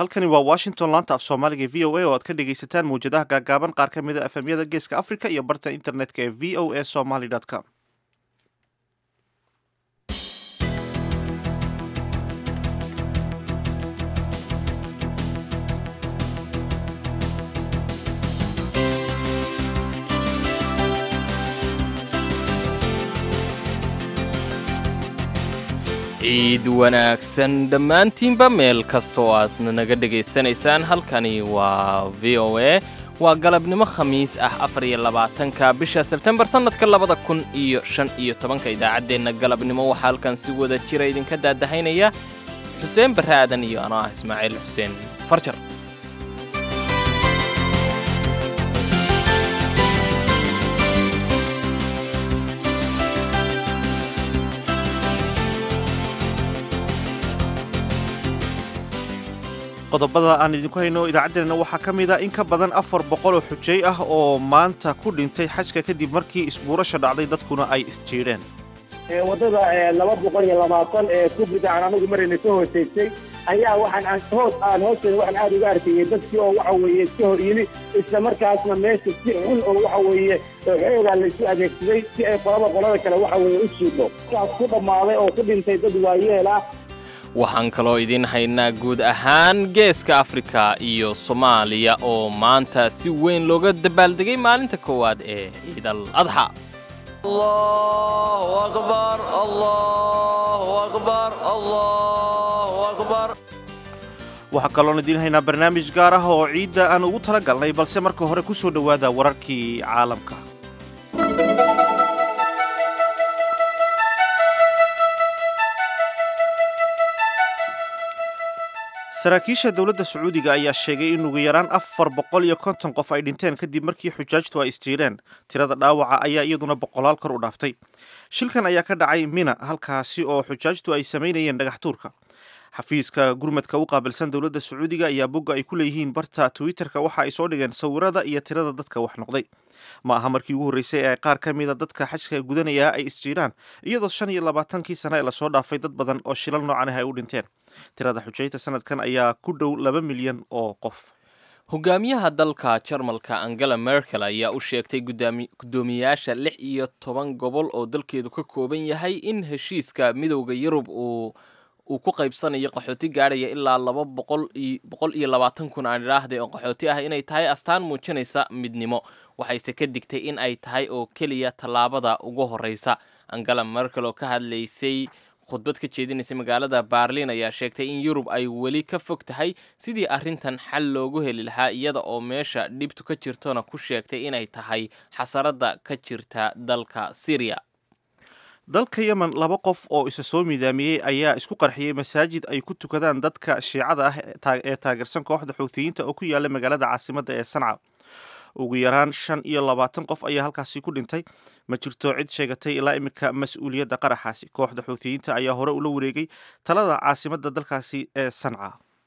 halkani waa washington laanta af soomaaliga v o a oo aad ka dhegaysataan mawjadaha gaagaaban qaar ka mid a efemyada geeska africa iyo barta internetka ee v o a somaly com ciid wanaagsan dhammaantiinba meel kasta oo aad naga dhegaysanaysaan halkani waa v o a waa galabnimo khamiis ah afar iyo labaatanka bisha sebtembar sannadka labada kun iyo shan iyo tobanka idaacaddeenna galabnimo waxaa halkan si wada jira idinka daadahaynaya xuseen barre aadan iyo anoo ah ismaaciil xuseen farjar qodobada aan idinku hayno idaacaddeenna waxaa ka mid a in ka badan afar boqol oo xujay ah oo maanta ku dhintay xajka kadib markii isbuurasha dhacday dadkuna ay isjiidheen waddada laba boqol iyo labaatan ee kubrid aan anagu marayna ka hooseysay ayaa waxaan hoos aan hoosteeda waxaan aada uga arkayay dadkii oo waxa weeye iska hor yimi isla markaasna meesha si xun oo waxa weeye xoogaa laysu adeegsaday si ay qolaba qolada kale waxa weeye u jiidho kaas ku dhammaaday oo ku dhintay dad waayeel ah waxaan kaloo idiin haynaa guud ahaan geeska afrika iyo soomaaliya oo maanta si weyn looga dabaaldegay maalinta koowaad ee ciidal adxa waxaa kaloon idiin haynaa barnaamij gaar ah oo ciidda aan ugu tala galnay balse marka hore ku soo dhowaada wararkii caalamka saraakiisha dowladda sacuudiga ayaa sheegay in ugu yaraan afar boqol iyo konton qof ay dhinteen kadib markii xujaajtu ay isjiireen tirada dhaawaca ayaa iyaduna boqolaal kor u dhaaftay shilkan ayaa ka dhacay mina halkaasi oo xujaajtu ay samaynayeen dhagax tuurka xafiiska gurmadka u qaabilsan dowladda sacuudiga ayaa bogga ay ku leeyihiin barta twitterka waxa ay soo dhigeen sawirada iyo tirada dadka wax noqday ma aha markii ugu horreysay ee qaar ka mida dadka xajka gudanaya ay isjiiraan iyadoo shan iyo labaatankii sane ee lasoo dhaafay dad badan oo shilal noocan ah ay u dhinteen tirada xujayta sanadkan ayaa ku dhow laba milyan oo qof hogaamiyaha dalka jarmalka angela merkel ayaa u sheegtay guddoomiyayaasha lix iyo toban gobol oo dalkeedu ka kooban yahay in heshiiska midowda yurub uu uu ku qaybsanayo qaxooti gaadhaya ilaa laba boqol iyo labaatan kun aan idhaahday oo qaxooti ah inay tahay astaan muujinaysa midnimo waxayse ka digtay in ay tahay oo keliya tallaabada ugu horreysa angela merkel oo ka hadlaysay khudbad ka jeedinaysay magaalada baarlin ayaa sheegtay in yurub ay weli ka fog tahay sidii arrintan xal loogu heli lahaa iyada oo meesha dhibtu ka jirtona ku sheegtay inay tahay xasaradda ka jirta dalka syriya dalka yemen laba qof oo isa soo midaamiyey ayaa isku qarxiyey masaajid ay ku tukadaan dadka shiicada ah ee taageersan kooxda xoogtiyiinta oo ku yaala magaalada caasimadda ee sanca ugu yaraan shan iyo labaatan qof ayaa halkaasi ku dhintay ma jirto cid sheegatay ilaa iminka mas-uuliyadda qaraxaasi kooxda xoogtiyiinta ayaa hore ula wareegay talada caasimadda dalkaasi ee sanca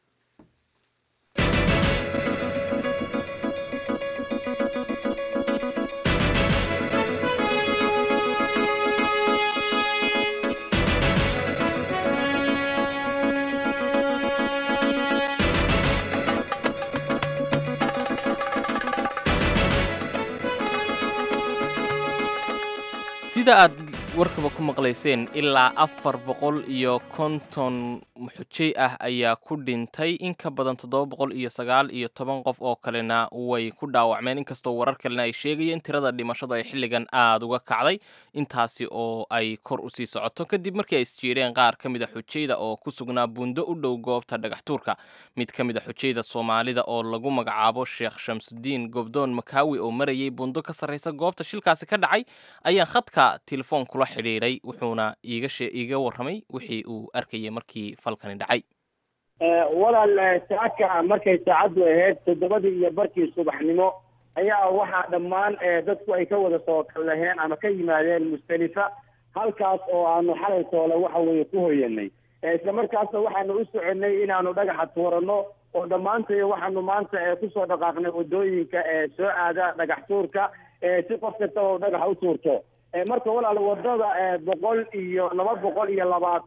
sida aad warkaba ku maqlayseen ilaa afar boqol iyo konton xujay ah ayaa ku dhintay in ka badan toddoba boqol iyo sagaal iyo toban qof oo kalena way ku dhaawacmeen inkastoo warar kalena ay sheegayeen tirada dhimashada ay xilligan aada uga kacday intaasi oo ay kor usii socoto kadib markii ay isjiireen qaar ka mid a xujayda oo ku sugnaa buundo u dhow goobta dhagaxtuurka mid ka mid a xujayda soomaalida oo lagu magacaabo sheekh shamsudiin gobdoon makaawi oo marayay buundo ka sarreysa goobta shilkaasi ka dhacay ayaa khadka telefoon kula xidhiidhay wuxuuna iiga warramay wixii uu arkayay markii falkani dhacay walaal saaka markay saacaddu ahayd toddobadii iyo barkii subaxnimo ayaa waxaa dhammaan dadku ay ka wada soo kallaheen ama ka yimaadeen mustalifa halkaas oo aanu xalay toole waxa weeye ku hoyanay isla markaasna waxaanu u soconay inaanu dhagaxa tuuranno oo dhammaantay waxaanu maanta kusoo dhaqaaqnay wadooyinka soo aada dhagax tuurka si qof kasta oo dhagaxa u tuurto marka walaal wadada boqol iyo laba boqol iyo labaatan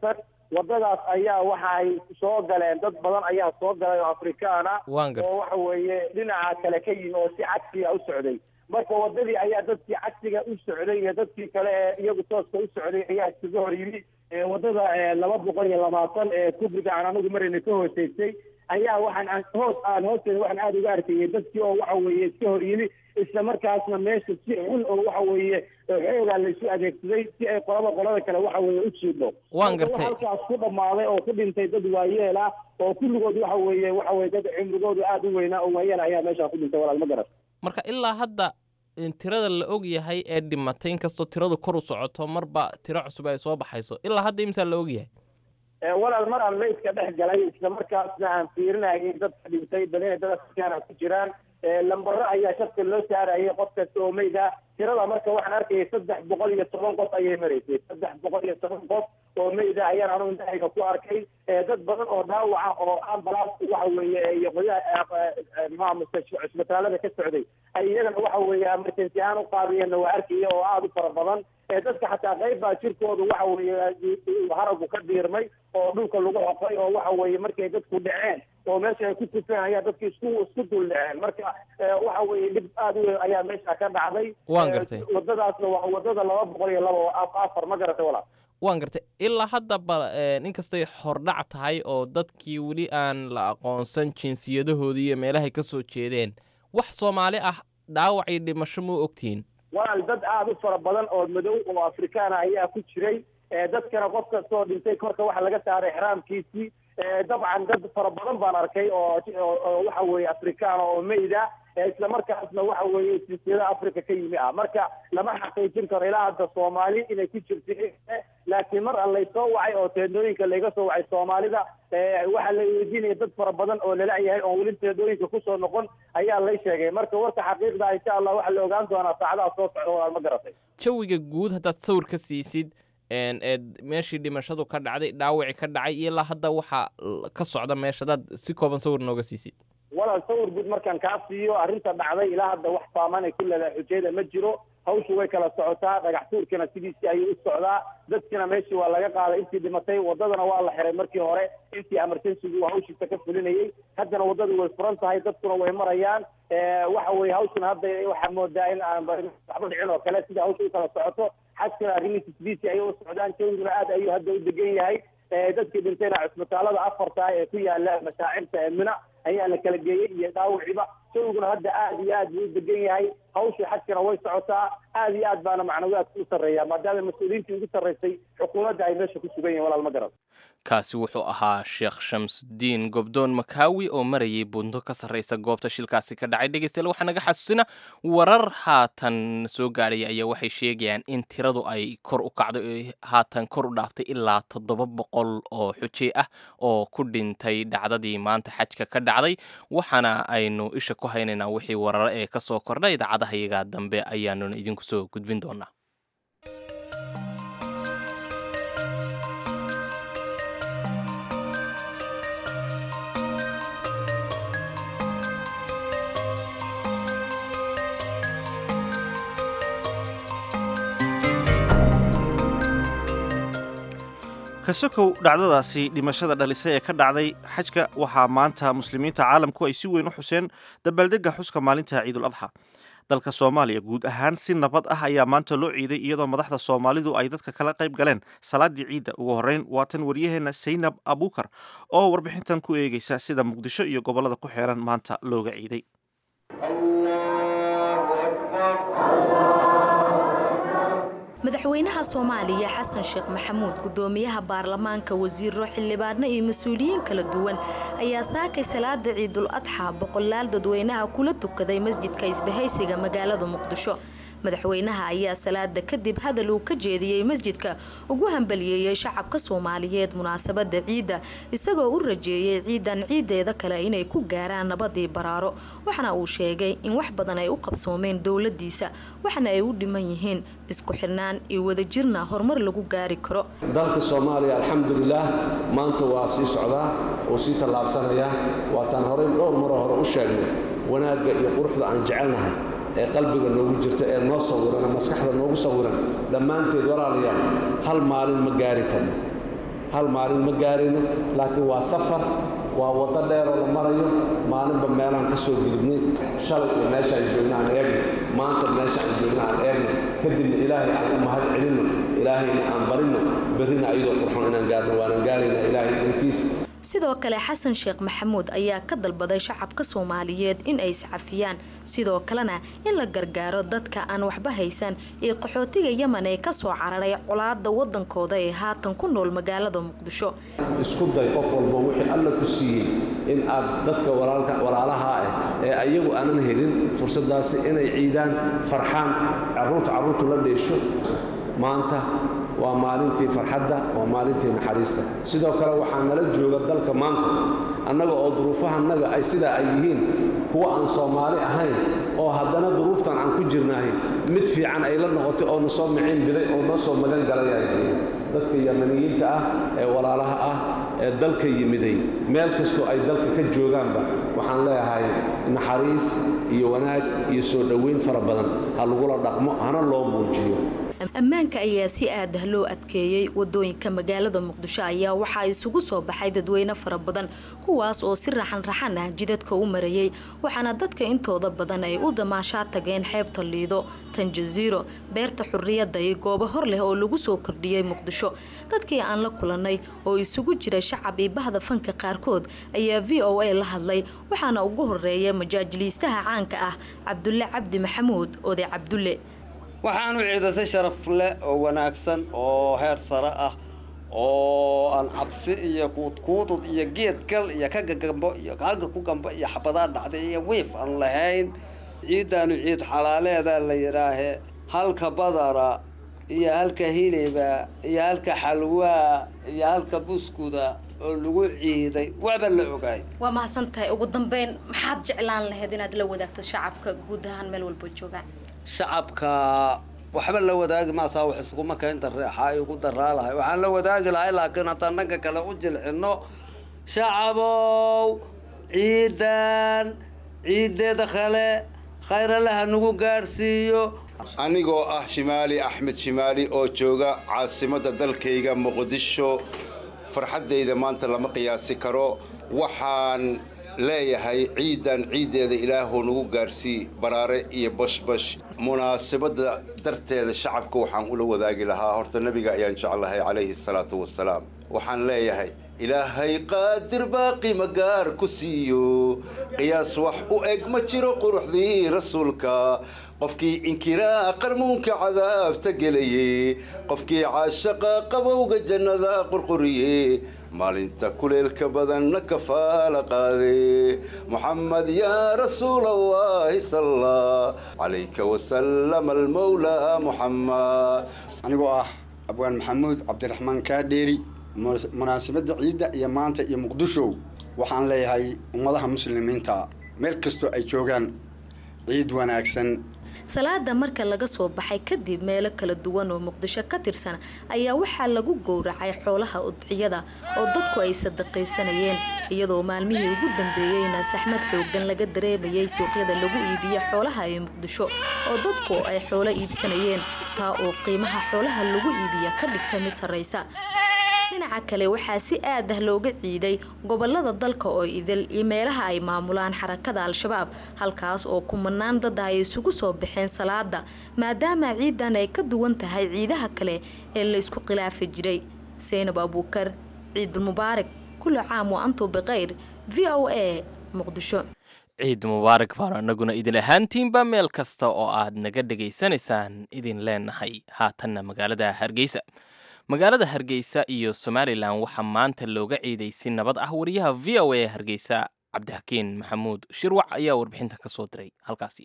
wadadaas ayaa waxa ay soo galeen dad badan ayaa soo galay oo afrikaana waan gartay oo waxa weeye dhinaca kale ka yimi oo si cagsiga u socday marka wadadii ayaa dadkii cagsiga u socday iyo dadkii kale ee iyagu tooska u socday ayaa iskaga hor yimi ee wadada ee laba boqol iyo labaatan ee kubriga aan anagu marayna ka hooseysay ayaa waxaan aan hoos aan hoosteeda waxaan aada uga arkayay dadkii oo waxa weeye iska hor yimi isla markaasna meesha si xun oo waxa weeye xoogaa laysu adeegsaday si ay qolaba qolada kale waxa weeye u jiidho Waan Marka gartay. waxa halkaas ku dhammaaday oo ku dhintay dad waayeel ah oo kulligood waxa weeye waxa weye dad cimrigoodu aada u weynaa oo waayeel ayaa meeshaa ku dhintay walaal ma garan marka ilaa hadda in tirada la og yahay ee dhimatay inkastoo tiradu kor u socoto marba tiro cusub ay soo baxayso ilaa hadda imsaa la og yahay Ee, walaal mar aan meydka dhex galay isla markaasna aan fiirinayay dadka dhintay bal inay dad afrikaana ku jiraan ee, lambaro ayaa shafka loo saarayay qof kasta oo meyd ah tirada marka waxaan arkayay saddex boqol iyo toban qof ayay maraysay saddex boqol iyo toban qof oo meyd ah ayaan anugu indhahayga ku arkay ee, dad badan oo dhaawaca oo ambulance waxa weeye iyo qoyaha maamulka cisbitaalada ka socday ay iyagana waxa weeye emergency ahaan u qaadiyeenna waa arkaya oo aada u fara badan ee dadka xataa qayb baa jirkooda waxa weeye haragu ka diirmay oo dhulka lagu xoqay oo waxa weeye markay dadku dhaceen oo meesha ay ku tufeen ayaa dadki isku isku dul dhaceen marka ee, waxa weeye dhib aada u weyn ayaa meesha ka dhacday Waan Ee, gartay. wadadaasna waa wadada laba boqol iyo laba oo af- afar ma garatay walaal waan gartay ilaa hadda ba inkastay hordhac tahay oo dadkii weli aan la aqoonsan jinsiyadahoodii iyo meelahay ka soo jeedeen wax soomaali ah dhaawac iyo dhimasho ma ogtihiin walaal dad aada u fara badan oo madow oo afrikaana ayaa ku jiray ee, dadkana qof kastoo dhintay korka waxa laga saaray exraamkiisii ee, dabcan dad fara badan baan arkay oo oo- oo waxa weeye afrikaana oo meyda ee, isla markaasna waxa weeye jinsiyada africa ka yimi ah marka lama xaqiijin karo ilaa hadda soomaali inay ku jirto laakiin mar aan laysoo wacay oo teendooyinka layga soo wacay soomaalida ee, waxaa la weydiinaya dad fara badan oo lala-yahay oon weli teendooyinka kusoo noqon ayaa lay sheegay marka warka xaqiiqda insha allah waxaa la ogaan doonaa saacadaha soo socda walaal ma garatay jawiga guud haddaad sawir ka siisid een, eed meeshii dhimashadu ka dhacday dhaawacii ka dhacay iyo ilaa hadda waxaa l- ka socda meesha haddaad si kooban sawir nooga siisid walaal sawir guud markaan kaa siiyo arrinta dhacday ilaa hadda wax saamaan ay ku leedahay xujeeda ma jiro hawshu way kala socotaa dhagax tuurkana sidiisii ayuu u socdaa dadkina meeshii waa laga qaaday intii dhimatay wadadana waa la xiray markii hore intii emergencygu uu hawshiisa ka fulinayay haddana waddadu way furan tahay dadkuna way marayaan ee, waxa weeye hawshuna hadda waxaa moodaa in aan ba- waxba dhicin oo kale sida hawsha u kala socoto xajkana arrimihiisa sidiisii ayay u socdaan jawiguna aad ayuu hadda u degan yahay ee, dadkii dhintayna cisbitaalada afarta ee ku yaala mashaacirta ee mina ayaa la kala geeyey iyo dhaawiciba jawiguna hadda aad iyo aad buu u degan yahay hawshii xajkana way socotaa aad iyo aad baana macnawiyaadka u sarreeya maadaama mas-uuliyiintii ugu sarreysay xukuumadda ay meesha ku sugan yihin walaal ma garan kaasi wuxuu ahaa sheekh shamsudiin gobdoon makaawi oo marayay bundo ka sarreysa goobta shilkaasi ka dhacay dhegeystayaal waxaa naga xasuusina warar haatan soo gaadhaya ayaa waxay sheegayaan in tiradu ay kor u kacday oo haatan kor u dhaaftay ilaa toddoba boqol oo xuje ah oo ku dhintay dhacdadii maanta xajka ka dhacday waxaana aynu isha ku haynaynaa wixii wararo ee ka soo kordha idaacadaha iyaga dambe ayaanuna idinku soo gudbin doonaa kasokow dhacdadaasi dhimashada dhalisay ee ka dhacday xajka waxaa maanta muslimiinta caalamku ay si weyn u xuseen dabaaldega xuska maalinta ciidul adxa dalka soomaaliya guud ahaan si nabad ah ayaa maanta loo ciiday iyadoo madaxda soomaalidu ay dadka kala qayb galeen salaadii ciidda ugu horreyn waatan waryaheena saynab abuukar oo warbixintan ku eegeysa sida muqdisho iyo gobollada ku xeeran maanta looga ciiday madaxweynaha soomaaliya xasan sheekh maxamuud gudoomiyaha baarlamaanka wasiiro xildhibaano iyo mas-uuliyiin kala duwan ayaa saakay salaada ciidul adxa boqolaal dadweynaha kula tukaday masjidka isbahaysiga magaalada muqdisho madaxweynaha ayaa salaada kadib hadal uu ka jeediyey masjidka ugu hambaliyeeyey shacabka soomaaliyeed munaasabada ciidda isagoo u rajeeyey ciidan ciideeda kale inay ku gaaraan nabadii baraaro waxaana uu sheegay in wax badan ay u qabsoomeen dowladiisa waxana ay u dhiman yihiin isku xirnaan iyo wadajirna horumar lagu gaari karo dalka soomaaliya alxamdulilaah maanta waa sii socdaa oo sii tallaabsanaya waataan horey dhowr maroo hore u sheegnay wanaagga iyo quruxda aan jecelnahay ee qalbiga noogu jirta ee noo sawiran ee maskaxda noogu sawiran dhammaanteed walaalayaal hal maalin ma gaari karno hal maalin ma gaarayno laakiin waa safar waa waddo dheeroo la marayo maalinba meelaan ka soo gudubnay shalay iyo meeshaan joogna aan eegno maanta meesha aan joogna aan eegno kadibna ilaahay aan u mahad celinno ilaahayna aan barinno berrina ayadoo qurxon inaan gaarno waanaan gaaraynaa ilaahay dankiisa sidoo kale xasan sheekh maxamuud ayaa ka dalbaday shacabka soomaaliyeed in ay iscafiyaan sidoo kalena in la gargaaro dadka aan waxba haysan ee qaxootiga yemen ee kasoo cararay colaada wadankooda ee haatan ku nool magaalada muqdisho isku day qof walba wixii alla ku siiyey in aad dadka walaalaha ah ee ayagu aanan helin fursadaasi inay ciidaan farxaan carruurta carruurtu la dheesho maanta waa maalintii farxadda waa maalintii naxariista sidoo kale waxaa nala jooga dalka maanta annaga oo duruufahannaga ay sidaa ay yihiin kuwa aan soomaali ahayn oo haddana duruuftan aan ku jirnahay mid fiican ay la noqotay oo na soo miciin biday oo noo soo magan galaya dadka yamaniyiinta ah ee walaalaha ah ee dalka yimiday meel kastoo ay dalka ka joogaanba waxaan leeyahay naxariis iyo wanaag iyo soo dhoweyn fara badan ha lagula dhaqmo hana loo muujiyo ammaanka ayaa si aadah loo adkeeyey wadooyinka magaalada muqdisho ayaa waxaa isugu soo baxay dadweyne fara badan kuwaas oo si raxan raxan ah jidadka u marayay waxaana dadka intooda badan ay u damaashaa tageen xeebta liido tan jaziiro beerta xurriyadda iyo goobo hor leh oo lagu soo kordhiyey muqdisho dadkii aan la kulanay oo isugu jira shacab iyo bahda fanka qaarkood ayaa v o a la hadlay waxaana ugu horeeya majaajiliistaha caanka ah cabdulle cabdi maxamuud oday cabdulle waxaanu ciidasay sharaf leh oo wanaagsan oo heer sare ah oo aan cabsi iyo kuudkuudud iyo geed gal iyo ka gagambo iyo halka ku gamba iyo xabadaa dhacday iyo wiif aan lahayn ciiddaanu ciid xalaaleedaa la yidhaahe halka badara iyo halka hiliba iyo halka xalwaa iyo halka buskuda oo lagu ciiday waxba la ogaay waa mahadsan tahay ugu dambeyn maxaad jeclaan lahayd inaad la wadaagto shacabka guud ahaan meel walba joogaan shacabka waxba la wadaagi maasaa wax iskuma keenta reexaa igu daraa lahay waxaan la wadaagi lahay laakiin haddaan dhanka kale u jilcino shacabow ciidan ciideeda kale khayralaha nagu gaadhsiiyo anigoo ah shimaali axmed shimaali oo jooga caasimadda dalkayga muqdisho farxaddayda maanta lama qiyaasi karo waxaan leeyahay ciidan ciiddeeda ilaahuu nagu gaarsii baraare iyo bashbash munaasabadda darteeda shacabka waxaan ula wadaagi lahaa horta nebiga ayaan jeclahay calayhi salaatu wasalaam waxaan leeyahay ilaahay qaadir baaqi magaar ku siiyo qiyaas wax u eg ma jiro quruxdii rasuulka qofkii inkiraa qarmuunka cadaabta gelaye qofkii caashaqa qabowga jannada qurquriye maalinta kuleelka badanna kafaala qaade muxamed yaa rasuul allahi salla calayka wasalam almawlaa muxamed anigoo ah abwaan maxamuud cabdiraxmaan kaadheeri munaasabadda ciidda iyo maanta iyo muqdisho waxaan leeyahay ummadaha muslimiinta meel kastoo ay joogaan ciid wanaagsan salaada marka laga soo baxay kadib meelo kala duwan oo muqdisho ka tirsan ayaa waxaa lagu gowracay xoolaha udciyada oo dadku ay sadaqaysanayeen iyadoo maalmihii ugu dambeeyeyna saxmad xoogan laga dareemayay suuqyada lagu iibiyo xoolaha ee muqdisho oo dadku ay xoolo iibsanayeen taa oo qiimaha xoolaha lagu iibiya ka dhigta mid sarraysa dhinaca kale waxaa si aad ah looga ciiday gobolada dalka oo idil iyo meelaha ay maamulaan xarakada al-shabaab halkaas oo kumanaan dad ay isugu soo baxeen salaada maadaama ciidan ay ka duwan tahay ciidaha kale ee la isku khilaafi jiray seynab abuukar ciidul mubaarak kulli caam wa antu bikhayr v o a muqdisho ciid mubaarak baanu annaguna idin ahaantiinba meel kasta oo aad naga dhegaysanaysaan idin leenahay haatanna magaalada hargeysa magaalada hargeysa iyo somalilan waxaa maanta looga ciiday si nabad ah wariyaha v o a hargeysa cabdixakiin maxamuud shirwac ayaa warbixinta ka soo diray halkaasi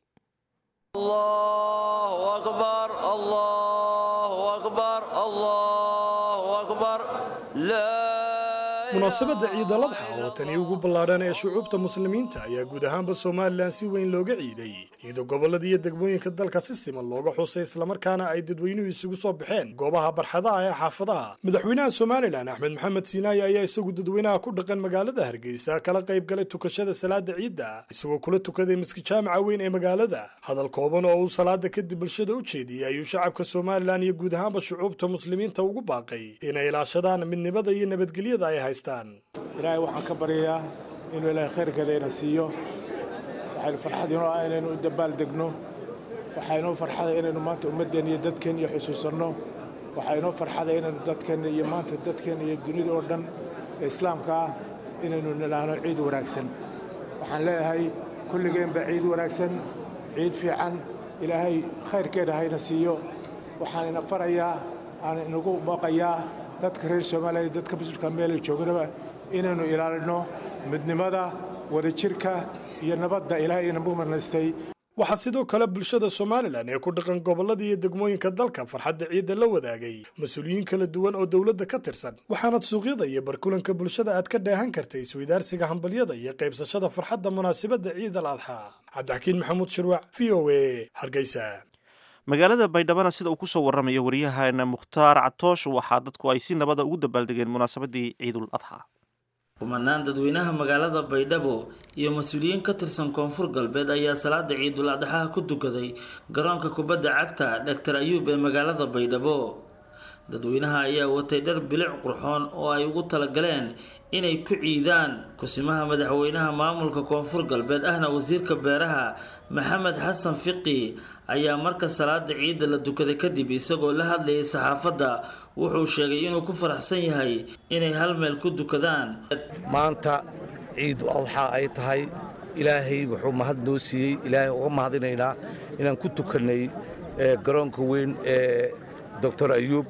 munaasabadda ciidaladxa oo tani ugu ballaadhan ee shucuubta muslimiinta ayaa guud ahaanba somalilan si weyn looga ciiday iyadoo gobollada iyo degmooyinka dalka si siman looga xusay islamarkaana ay dadweynuhu isugu soo baxeen goobaha barxadaha ee xaafadaha madaxweynaha somalilan axmed maxamed siinaaye ayaa isagu dadweynaha ku dhaqan magaalada hargeysa kala qayb galay tukashada salaada ciidda isagoo kula tukaday miski jaamaca weyn ee magaalada hadal kooban oo uu salaada kadib bulshada u jeediyey ayuu shacabka somalilan iyo guud ahaanba shucuubta muslimiinta ugu baaqay inay ilaashadaan midnimada iyo nabadgelyada ay haystaan ilaahay waxaan ka baryayaa inuu ilaahay khayrkeeda ina siiyo waxaynu farxad inoo ah inaynu u dabaal degno waxaa inoo farxada inaynu maanta ummaddeenna iyo dadkeenna iyo xusuusanno waxaa inoo farxada inaynu dadkeenna iyo maanta dadkeenna iyo dunida oo dhan ee islaamka ah inaynu nidhaahno ciid wanaagsan waxaan leeyahay kulligeenba ciid wanaagsan ciid fiican ilaahay khayrkeeda hayna siiyo waxaan ina farayaa aan inagu booqayaa dadka reer soomaaliya iyo dadka musulka meela joognaba inaynu ilaalino midnimada wadajirka iyo nabadda ilaahay inagu marnaystay waxaa sidoo kale bulshada somalilan ee ku dhaqan gobollada iyo degmooyinka dalka farxadda ciidda la wadaagay mas-uuliyiin kala duwan oo dowladda ka tirsan waxaanad suuqyada iyo barkulanka bulshada aad ka dheehan kartay isweydaarsiga hambalyada iyo qaybsashada farxadda munaasabadda ciid al adxa cabdixakiin maxamuud shirwac v o a hargeysa magaalada baydhabana sida uu kusoo waramayo waryahaana mukhtaar catoosh waxaa dadku ay si nabada ugu dabaaldegeen munaasabadii ciidul adxa kumanaan dadweynaha magaalada baydhabo iyo mas-uuliyiin ka tirsan koonfur galbeed ayaa salaada ciidul adxaha ku tukaday garoonka kubadda cagta dhaktar ayuub ee magaalada baydhabo dadweynaha ayaa watay dhar bilic qurxoon oo ay ugu talagaleen inay ku ciidaan kusimaha madaxweynaha maamulka koonfur galbeed ahna wasiirka beeraha maxamed xasan fiqi ayaa marka salaada ciidda la tukaday kadib isagoo la hadlayay saxaafadda wuxuu sheegay inuu ku faraxsan yahay inay hal meel ku dukadaan maanta ciidu adxa ay tahay ilaahay wuxuu mahad noo siiyey ilaahay uga mahadinaynaa inaan ku tukannay garoonka weyn ee doctor ayuub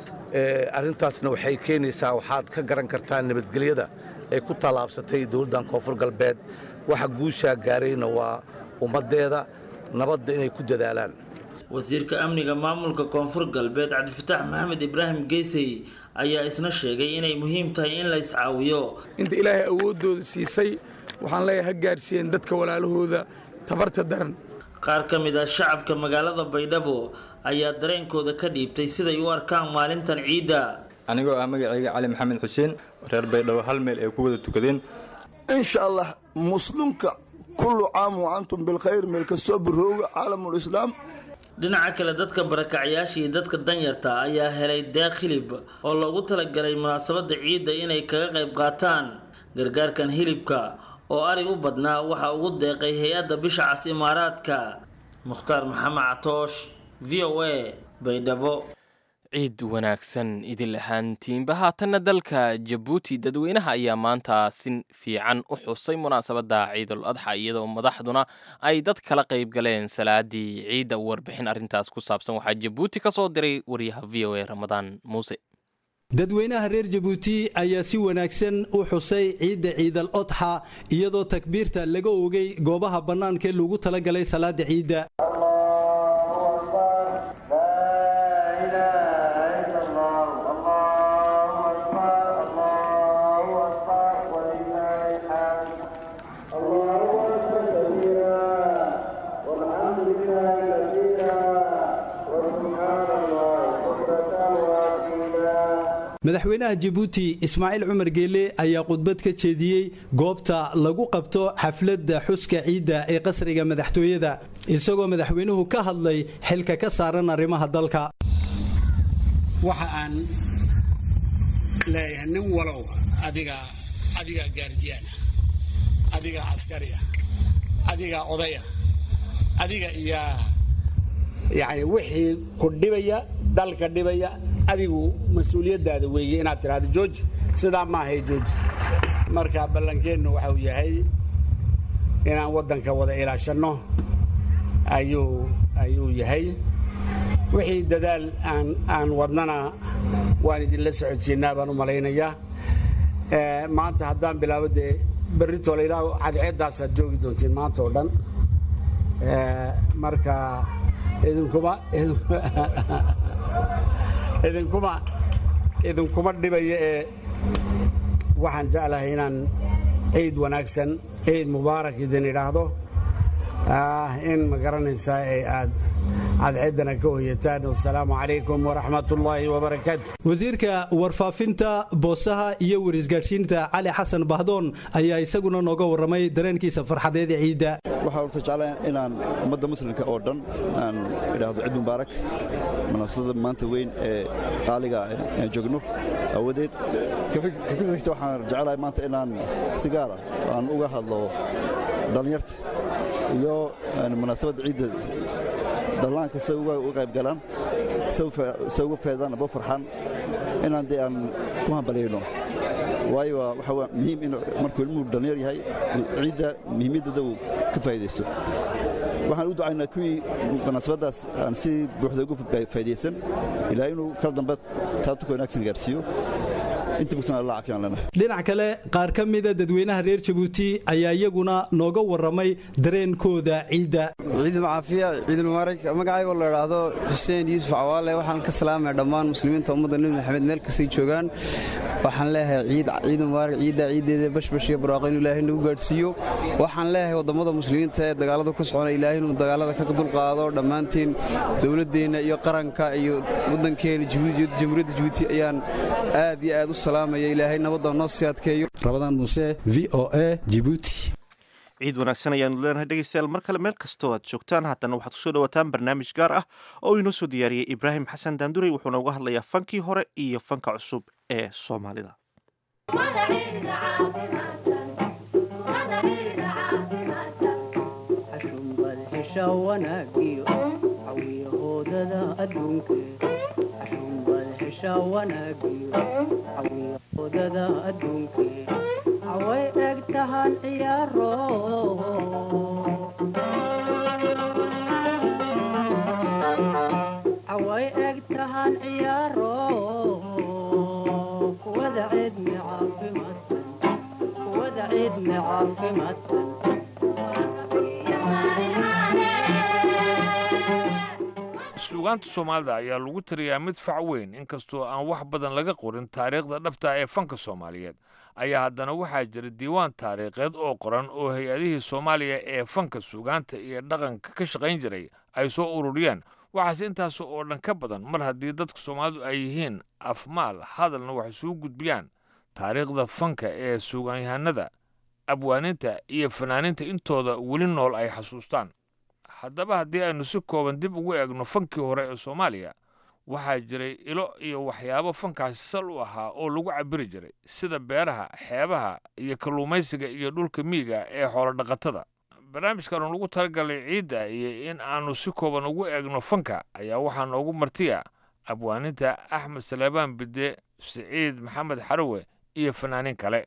arrintaasna waxay keenaysaa waxaad ka garan kartaa nabadgelyada ay ku tallaabsatay dowladdan koonfur galbeed waxa guushaa gaarayna waa ummaddeeda nabadda inay ku dadaalaan wasiirka amniga maamulka koonfur galbeed cabdifataax maxamed ibraahim geysey ayaa isna sheegay inay muhiim tahay in la iscaawiyo inta ilaahay awooddooda siisay waxaan leeyahay ha gaarsiiyeen dadka walaalahooda tabarta daran qaar ka mid ah shacabka magaalada baydhabo ayaa dareenkooda ka dhiibtay siday u arkaan maalintan ciidda anigoo ah magacayga cali maxamed xuseen reer baydhabo hal meel ay ku wada tukadeen insha allah muslimka kullu caam wa antum bilkhayr meel kastoo barooga caalamulislaam dhinaca kale dadka barakacyaasha iyo dadka danyarta ayaa helay deeq hilib oo loogu talagalay munaasabadda ciidda inay kaga qayb qaataan gargaarkan hilibka oo ari u badnaa waxaa ugu deeqay hay-adda bisha cas imaaraadka mukhtaar maxamed catoosh v o a baydhabo ciid wanaagsan idin lahaantiinba haatanna dalka jabuuti dadweynaha ayaa maanta si fiican u xusay munaasabadda ciidul adxa iyadoo madaxduna ay dad kala qayb galeen salaadii ciidda warbixin arrintaas ku saabsan waxaa jabuuti ka soo diray wariyaha v o a ramadaan muuse dadweynaha reer jabuuti ayaa si wanaagsan u xusay ciidda ciidal odxa iyadoo takbiirta laga oogay goobaha bannaanka ee lagu talagalay salaada ciidda madaxweynaha jabuuti ismaaciil cumar geele ayaa khudbad ka jeediyey goobta lagu qabto xafladda xuska ciidda ee qasriga madaxtooyada isagoo madaxweynuhu ka hadlay xilka ka saaran arrimaha dalka waxa aan leeyahay nin walow adigaa adigaa gaardiyaana adigaa askariya adigaa odaya adiga iyaa yacni wixii ku dhibaya dalka dhibaya adigu mas-uuliyaddaada weeye inaad tidhahdo jooji sidaa maahay jooji marka ballankeennu waxau yahay inaan waddanka wada ilaashanno ayuu ayuu yahay wixii dadaal aan aan wadnana waan idinla socodsiinaa baan u malaynayaa maanta haddaan bilaabo dee berritoo la yidhaaho cadceeddaasaad joogi doontiin maanta oo dhan marka idinkuma idinkuma idinkuma dhibaya ee waxaan jeclahay inaan ciid wanaagsan ciid mubaarak idin idhaahdo in ma garanaysaa ee aad cadceeddana ka hoyataan wasalaamu calaykum waraxmatullaahi wabarakaatu wasiirka warfaafinta boosaha iyo warisgaadhsiinta cali xasan bahdoon ayaa isaguna nooga warramay dareenkiisa farxadeed ee ciidda waxaan horta jeclaa inaan ummadda muslimka oo dhan aan idhaahdo ciid mubaarak munaasabada maanta weyn ee qaaliga aan joogno awadeed ka xigta waxaan jeclahay maanta inaan si gaara aan uga hadlo dhallinyarta iyo munaasabadda ciidda dhallaanka say uga qayb galaan say uga feedaan aba farxaan inaan dee aan ku hambalyayno waayo waxaa muhiim in markuu ilmuhu dhallinyar yahay ciidda muhiimaddeeda uu ka faa'iidaysto waxaan u ducaynaa kuwii munaasabaddaas aan si buuxda ugu faa'iidaysan ilaa inuu kala dambe taatuka wanaagsan gaarsiiyo dhinac kale qaar ka mida dadweynaha reer jabuuti ayaa iyaguna nooga warramay dareenkooda ciidda ciid macaafiya ciidul mubaarak magacaygoo la idhaahdo xuseen yuusuf cawaale waxaan ka salaamaya dhammaan muslimiinta ummadda nebi maxamed meel kastay joogaan waxaan leeyahay ciid ciid mubaarak ciidda ciiddeeda bashbash iyo barwaaqo inuu ilaahay nagu gaadhsiiyo waxaan leeyahay waddamada muslimiinta ee dagaaladu ka socona ilaahay inuu dagaalada ka dulqaado dhammaantiin dowladdeenna iyo qaranka iyo waddankeena jamhuuriyadda jabuuti ayaan aad iyo aad u salaamaya ilaahay nabadda noo sii adkeeyo rabadaan muuse v o a jibuuti ciid wanaagsan ayaanu leenahay dhegaystayaal mar kale meel kastoo aad joogtaan haddana waxaad kusoo dhawaataan barnaamij gaar ah oo inoo soo diyaariyey ibraahim xasan daandurey wuxuuna uga hadlayaa fankii hore iyo fanka cusub ee soomaalida away eg tahan ciyaaro away eg tahan ciyaaro kuwada ciidmi caafimaadsan kuwada ciidmi caafimaadsan suugaanta soomaalida ayaa lagu tiriyaa mid fac weyn inkastoo aan wax badan laga qorin taariikhda dhabta ee fanka soomaaliyeed ayaa haddana waxaa jira diiwaan taariikheed oo qoran oo hay-adihii soomaaliya ee fanka suugaanta iyo dhaqanka ka shaqayn jiray ay soo ururiyeen waxaase intaas oo dhan ka badan mar haddii dadka soomaalidu ay yihiin afmaal hadalna wax isugu gudbiyaan taariikhda fanka ee suugaanyahanada abwaaninta iyo fanaaninta intooda weli nool ay xasuustaan haddaba haddii aynu si kooban dib ugu eegno fankii hore ee soomaaliya waxaa jiray ilo iyo waxyaabo fankaasi sal u ahaa oo lagu cabiri jiray sida beeraha xeebaha iyo kalluumaysiga iyo dhulka miyiga ee xoolodhaqatada barnaamijkan lagu talagalay ciidda iyo in aanu si kooban ugu eegno fanka ayaa waxaa noogu martiya abwaaninta axmed saleebaan bide siciid maxamed xarowe iyo fanaaniin kale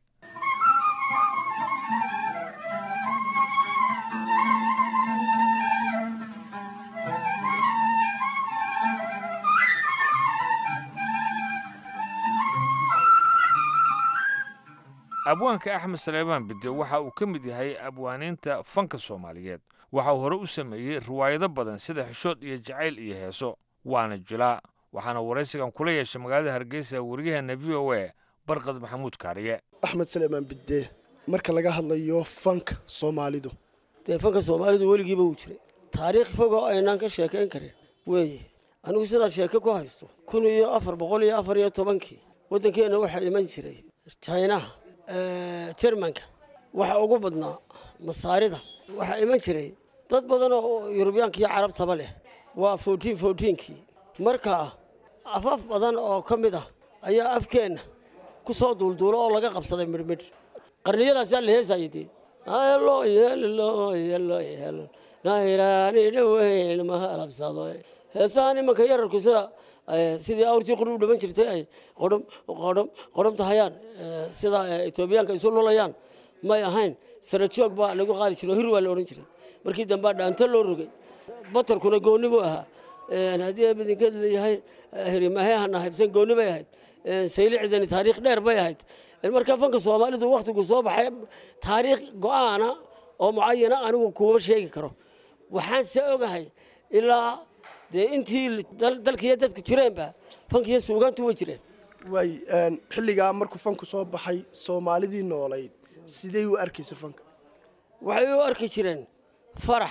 abwaanka axmed saleebaan bide waxa uu ka mid yahay abwaaniinta fanka soomaaliyeed waxa uu hore u sameeyey riwaayado badan sida xishood iyo jacayl iyo heeso waana jilaa waxaana waraysigan kula yeeshay magaalada hargeysa waryaheena v o a barqad maxamuud kaariye axmed saleebaan bide marka laga hadlayo fanka soomaalidu dee fanka soomaalidu weligiiba wuu jiray taariikh fog oo aynaan ka sheekayn karin weeye anigu sidaad sheeke ku haysto kun iyo afar boqol iyo afar iyo tobankii waddankeenna waxaa iman jiray jaynaha jermanka waxa ugu badnaa masaarida waxaa iman jiray dad badan oo yurubiyaanka iyo carabtaba leh waa fourtiin fourtiinkii marka afaf badan oo ka mid ah ayaa afkeenna ku soo duulduulo oo laga qabsaday midhmidh qarniyadaasaa la heesayay dee loo yeelo loo yeelo yeelo nayraani dhaweyn ma halabsado heesahan imanka yararku sida sidii awrtii qurub dhiman jirtay ay qodhom qodhom qodhomta hayaan sida etoobiyaanka isu lulayaan may ahayn sarajoog baa lagu qaadi jiray oo hir waa la odhan jiray markii dambaa dhaanto loo rogay batarkuna goonni buu ahaa haddii abidinkeed leeyahay hirimahehana haybsan goonni bay ahayd saylicidani taariikh dheer bay ahayd marka fanka soomaalidu wakhtigu soo baxay taariikh go-aana oo mucayana anigu kuma sheegi karo waxaan se ogahay ilaa dee intii dalkiiyo dadku jireenba fankiiyo suugaantu way jireen waay een, xilligaa markuu fanku soo baxay soomaalidii noolayd sidee u arkaysa fanka waxay u arki jireen farax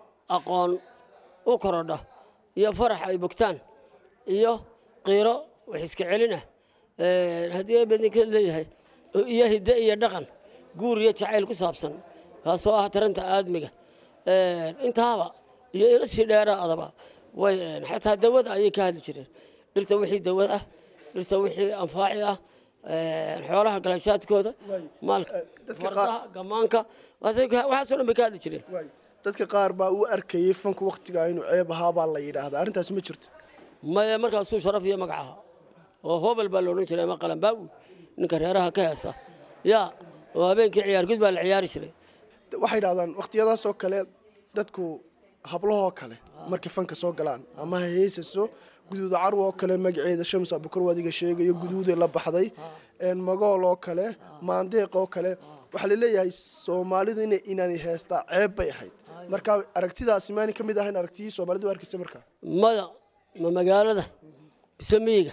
aqoon u korodha iyo farax ay bogtaan iyo qiiro wax iska celin ah Een, haddii ay badinkeed leeyahay oo iyo hidde iyo dhaqan guur iyo jacayl ku saabsan kaasoo ah taranta aadmiga Een, intaaba iyo ila sii dheeraadaba way een, xataa dawada ayay ka hadli jireen dhirta wixii dawad ah dhirta wixii anfaaci ah een, xoolaha galashaadkooda maalka fardaha gamaanka waxaasay ka- waxaasoo dhan bay ka hadli jireen dadka qaar baa u arkayay fanku wakhtigaa inuu ceeb ahaa baa la yidhaahdaa arrintaasi ma jirto maya markaasuu sharaf iyo magac ahaa oo hobel baa la odhan jiray ama qalanbaawi ninka reeraha ka heesa yaa oo habeenkii ciyaar gud baa la ciyaari jiray waxay yidhahdaan wakhtiyadaasoo kale dadku hablahoo kale markay fanka soo galaan ama ha heesaso guduuda carwa oo kale magaceeda shams abukar waadiga sheegayo guduuday la baxday een, magool oo kale maandeeq oo kale waxaa laleeyahay soomaalidu ina inaanay heestaa ceeb bay ahayd marka aragtidaasi maanay ka mid ahayn aragtiyii soomaalidu u arkaysa markaa maya ma magaalada mise miyiga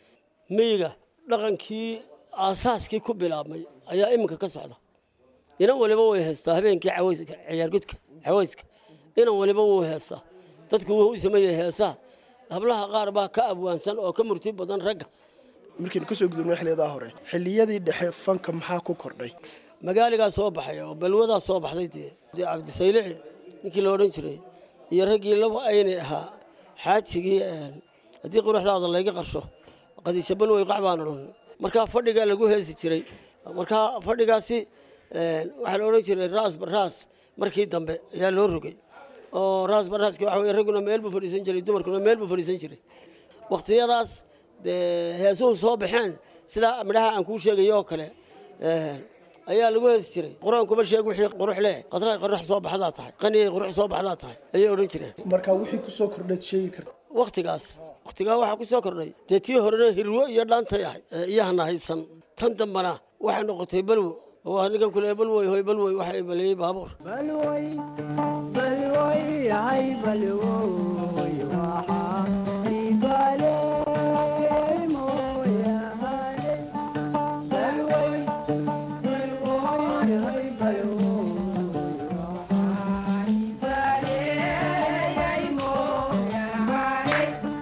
miyiga dhaqankii aasaaskii ku bilaabmay ayaa iminka ka socda inan waliba way heestaa habeenkii cawayska ciyaargudka cawayska inan waliba wuu heestaa dadku wuu u sameeyey heesaa hablaha qaar baa ka abwaansan oo ka murti badan ragga markaynu kasoo gudubnay xiliyadaa hore xilliyadii dhexe fanka maxaa ku kordhay magaaligaa soo baxay oo balwadaa soo baxday dee dee cabdisaylici ninkii la odhan jiray iyo raggii laba aynay ahaa xaajigii een, haddii quruxdaada layga qarsho qadiisha balwey qac baan odhan markaa fadhigaa lagu heesi jiray markaa fadhigaasi een, waxaa la odhan jiray raas baraas markii dambe ayaa loo rogay oo raas baraaski waxa weye ragguna meel buu fadhiisan jiray dumarkuna meel buu fadhiisan jiray wakhtiyadaas dee heesuhu soo baxeen sidaa midhaha aan kuu sheegayo oo kale een, ayaa lagu heesi jiray qur-aankuma sheeg wixii qurux leh qasray qurux soo baxdaa tahay qaniyay qurux soo baxdaa tahay ayay odhan jireen marka wixii kusoo kordhayd sheegi karta wakhtigaas wakhtigaa waxaa ku soo kordhay dee tii horena hirwo iyo dhaantay ahayd ee iyahana haybsan tan dambana waxay noqotay balwo oo waa ninkan kule balwoy hoy balwoy waxa ay baleeyey baabuur balwoy balwoy hay balwoy waxaa ibaleey mooyaane balwoy balwoy hay balwoy waxaa ibaleey mooyaane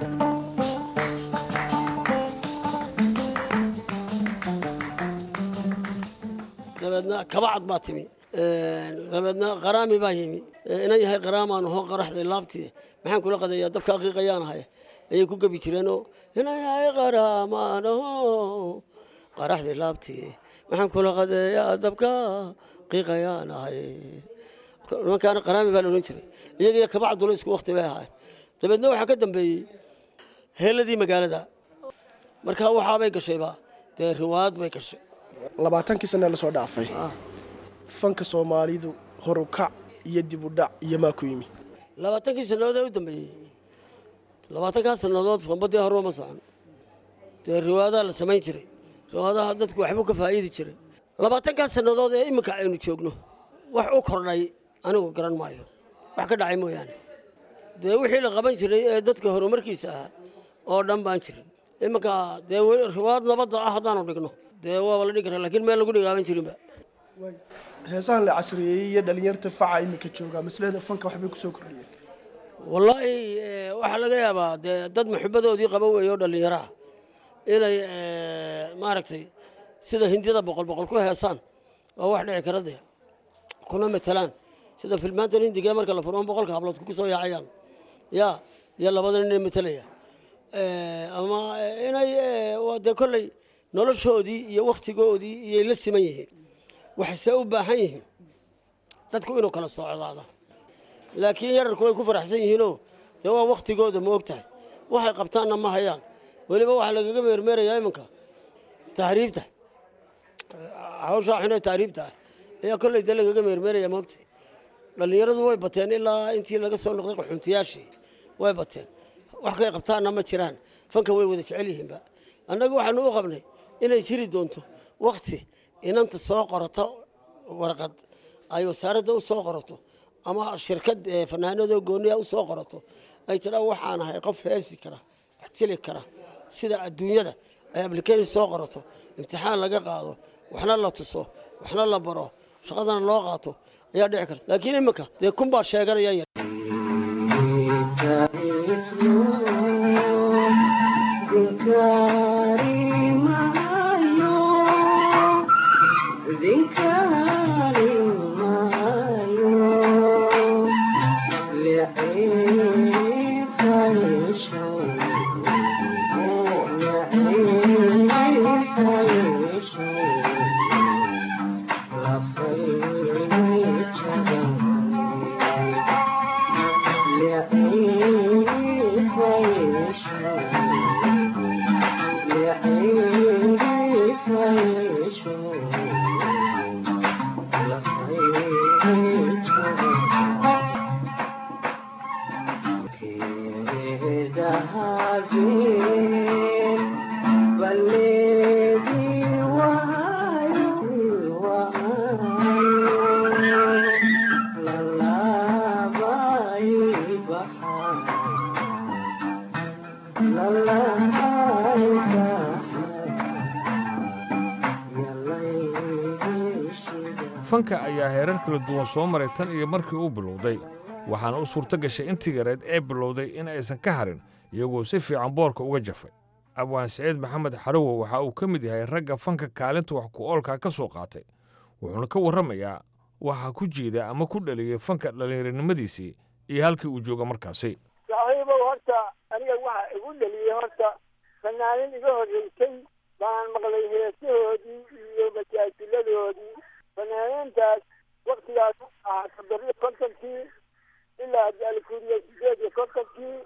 dabeedna kabacad baa timi dabeedna qaraami baa yimi inan yahay qaraamaan hoo qaraxday laabtii maxaan kula qadayaa dabka aqiiqayaan ahay ayay ku gebi jireenoo inan yahay qaraamaan hoo qaraxday laabtii maxaan kula qadeeyaa dabka qiiqayaan ahay nimankaana qaraami baa la odhan jiray iyagiyo kabacduna isku wakti bay ahaayeen dabeedna waxaa ka dambeeyey heeladii magaalada markaa waxaabay gashayba dee riwaayad bay gashay labaatankii sane lasoo dhaafay fanka soomaalidu horukac iyo dib u dhac iyo maa ku yimi labaatankii sannadood ee u dambeeyey labaatankaa sannadood fanbadii horba ma socon dee riwaayadaha la samayn jiray riwaayadaha dadku waxbuu ka faa'iidi jiray labaatankaa sannadood ee iminka aynu joogno wax u kordhay anigu garan maayo wax ka dhacay mooyaane dee wixii la qaban jiray ee dadka horumarkiisa ahaa oo dhan baan jirin iminka dee weli riwaayad nabadda ah haddaanu dhigno dee waaba la dhigi karaa laakiin meel lagu dhigaaban jirinba heesahan la casriyeeyey iyo dhalinyarta faca iminka jooga maslada fanka waxbay kusoo kordhiyeen wallaahi eh, waxaa laga yaabaa dee dad maxubadoodii qaba weeye oo dhallinyaro ah inay eh, maaragtay sida hindida boqol boqol ku heesaan waa wax dhici kara dee kuna matalaan sida filmaantan hindiga marka la furo boqolka hablood ku soo yaacayaan ya iyo labada nin matalaya Eh, ama eh, inay eh, waa dee kolley noloshoodii iyo wakhtigoodii iyay la siman yihiin waxayse u baahan yihiin dadku inuu kala socdaado laakiin yararku way ku faraxsan yihiinoo dee waa wakhtigooda ma og tahay waxay qabtaanna ma hayaan weliba waxaa lagaga meermeerayaa iminka tahriibta hawshaa xunee tahriibta ah ayaa kolley dee lagaga meermeeraya ma ogtahay dhallinyaradu way bateen ilaa intii laga soo noqday qaxuntiyaashii way bateen wax kay qabtaanna ma jiraan fanka way wada jecel yihiinba annagu waxaanu u qabnay inay jiri doonto wakhti inanta soo qorata warqad ay wasaaradda u soo qorato ama shirkad eh, fanaanadoo gooniya u soo qorato ay tidhaa waxaan ahay qof heesi kara wax jili kara sida adduunyada ay application soo qorato imtixaan laga qaado waxna la tuso waxna la baro shaqadana loo qaato ayaa dhici karta laakiin iminka dee kun baa sheeganaya yar fanka ayaa heerar kala duwan soo maray tan iyo markii uu bilowday waxaana u suurto gashay intii yareed ee bilowday in aysan ka harin iyagoo si fiican boorka uga jafay abwaan siciid maxamed xarowo waxa uu ka mid yahay ragga fanka kaalinta wax ku oolkaa ka soo qaatay wuxuuna ka warramayaa waxa ku jiida ama ku dhaliyey fanka dhallinyaronimadiisii iyo halkii uu jooga markaasi saaxiibow horta aniga waxa igu dhaliyey horta fanaanin iga horreysay baan maqlay heesahoodii iyo majaajiladoodii fanaaniintaas waktigaas ahaa toddobiyo kontonkii ilaa alkuuriya sideed iyo kontonkii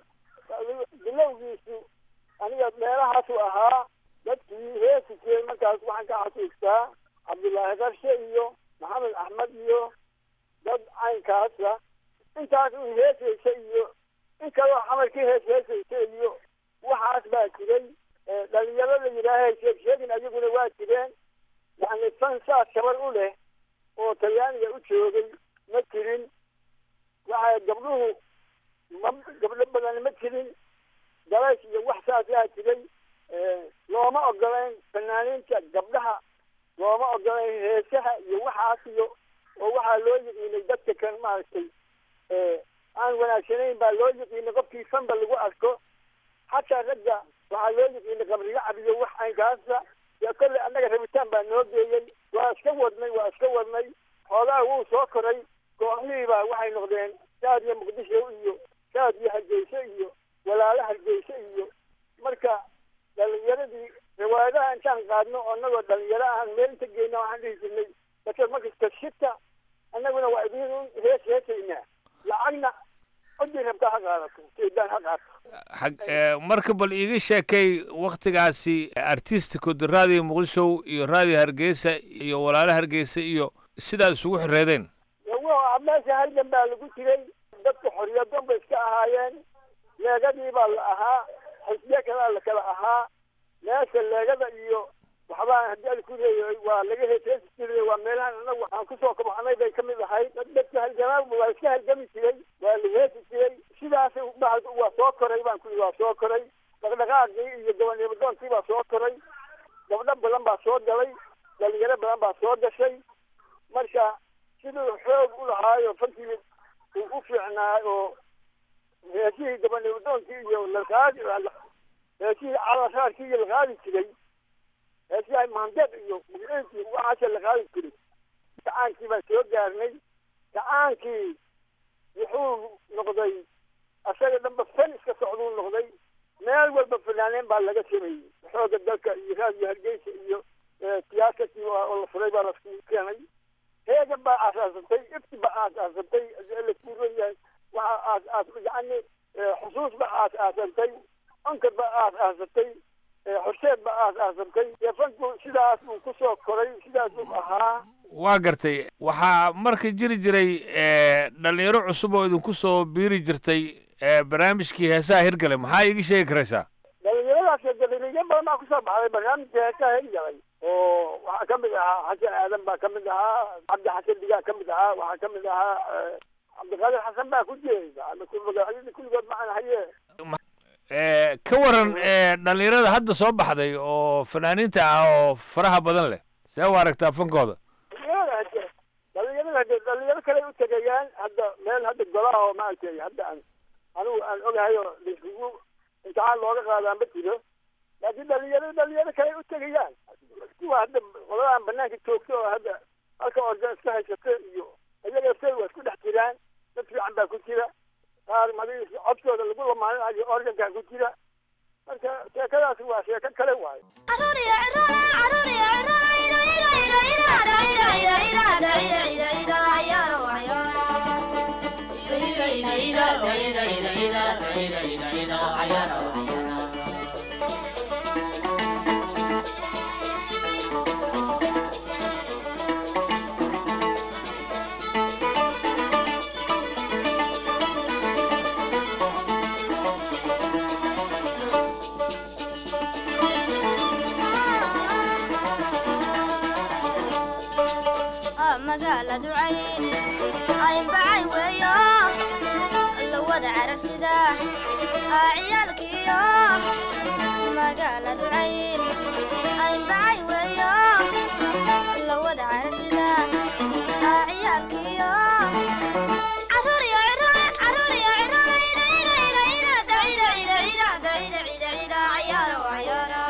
bilowgiisu aniga meelahaasu ahaa dadkii heesi jiray markaas waxaan ka xasuustaa cabdullaahi qarshe iyo maxamed axmed iyo dad caynkaasa intaas un heesaysa iyo in kaloo xamarkii hees heesaysa iyo waxaas baa jiray dhalinyaro la yidhaaha sheeg sheegin ayaguna waa jireen yani fan saas shabar u leh oo talyaaniga u joogay ma jirin waxa gabdhuhu ma gabdho badan ma jirin dalays iyo wax saasaa jiray looma ogolayn fanaaniinta gabdhaha looma ogolayn heesaha iyo waxaas iyo oo waxaa loo yiqiinay dadka kan maaragtay aan wanaagsanayn baa loo yiqiinay qofkii fanba lagu arko xataa ragga waxaa loo yiqiinay qabriga cabiyo wax aynkaasa dee kolley annaga rabitaan baa noo geeyey waa iska wadnay waa iska wadnay xoogaa wuu soo koray kooxihii baa waxay noqdeen shaad iyo muqdisho iyo shaad iyo hargeysa iyo walaalo hargeysa iyo marka dhalinyaradii riwaayadaha intaan qaadno oo annagoo dhalinyaro ahan meel inta geyna waxaan dhihi jirnay dadka markasta shita annaguna waa idin hees heesaynaa lacagna cidii rabtaa ha qaadato shaydaan ha qaato xag marka bal iiga sheekay wakhtigaasi artisticod raadiyo muqdisho iyo raadiyo hargeysa iyo walaalo hargeysa iyo sidaad isugu xireedeen wa meesha halgan baa lagu jiray dadka xoriyadon bay iska ahaayeen leegadii baa la ahaa xisbiye kalaa la kala ahaa meesha leegada iyo waxbaa haddii al ku leeyahay waa laga heeseesi jiray waa meelahan anagu waxaan kusoo kabxanay bay ka mid ahayd dadka halgamaa waa iska halgami jiray waa la heesi jiray sidaas waa soo koray baan ku waa soo koray dhaqdhaqaaqii iyo gobonnimadoonkii baa soo koray gabdho badan baa soo galay dhalinyaro badan baa soo gashay marka siduu xoog u lahaayo fankii uu u fiicnaa oo heesihii gobonnimadoonkii iyo laqaadi heesihii calashaarkii iyo la qaadi jiray heesihi maandeed iyo mugiintii waxaasa la qaadi jiray gacaankii baan soo gaarnay gacaankii wuxuu noqday asaga dhanba fan iska socduu noqday meel walba fanaaneen baa laga sameeyey xooga dalka iyo raadiyo hargeysa iyo tiyaatarkii oo la furay baa lasku keenay heegan baa aasaasatay ifti baa aasaasatay lakuuran yahay waxa aas yani xusuus baa aasaasatay onkar baa aasaasatay horseed baa aasaasatay dee fanku sidaas uu kusoo koray sidaas uu ahaa waa gartay waxaa marka jiri jiray dhalinyaro cusub oo idinku soo biiri jirtay barnaamijkii heesaha hirgale maxaa iiga sheegi karaysaa dhalinyaradaas dhalinyaro badan baa kusoo baxday barnaamijka heesaha hirgalay oo waxaa ka mid ahaa xasan aadan baa ka mid ahaa cabdi xasan digaa ka mid ahaa waxaa ka mid ahaa cabdiqaadir xasan baa ku jeeda kulligood macaan haye Eh, ka waran eh, dhallinyarada hadda soo baxday oo fanaaniinta ah oo faraha badan leh see u aragtaa fankooda dhalinyarada hadde dhalinyarada hadde dhalinyaro kale u tegayaan hadda meel hadda golaha oo maaragtay hadda aan anigu aan ogahay oo laisugu imtixaan looga qaadaa ma jiro laakiin dhalinyaro dhalinyaro kale u tegayaan kuwa hadda qoladan banaanka joogta oo hadda halka organ iska haysata iyo iyaga lafteeda waa isku dhex jiraan dad fiican baa ku jira qaar madi codkooda lagu lamaaninayo organkaa ku jira marka sheekadaasi waa sheeko kale waayo magaaladu cayn aynbacay weeyo la wada cararsida ciyaalkiyo magaaladu cayn aynbacay weeyo la wada cararsida ciyaalkiyo caruur iyo ciroole caruur iyo ciroole ida ida ida ida dacida cida cida dacida cida cida cayaaro cayaaro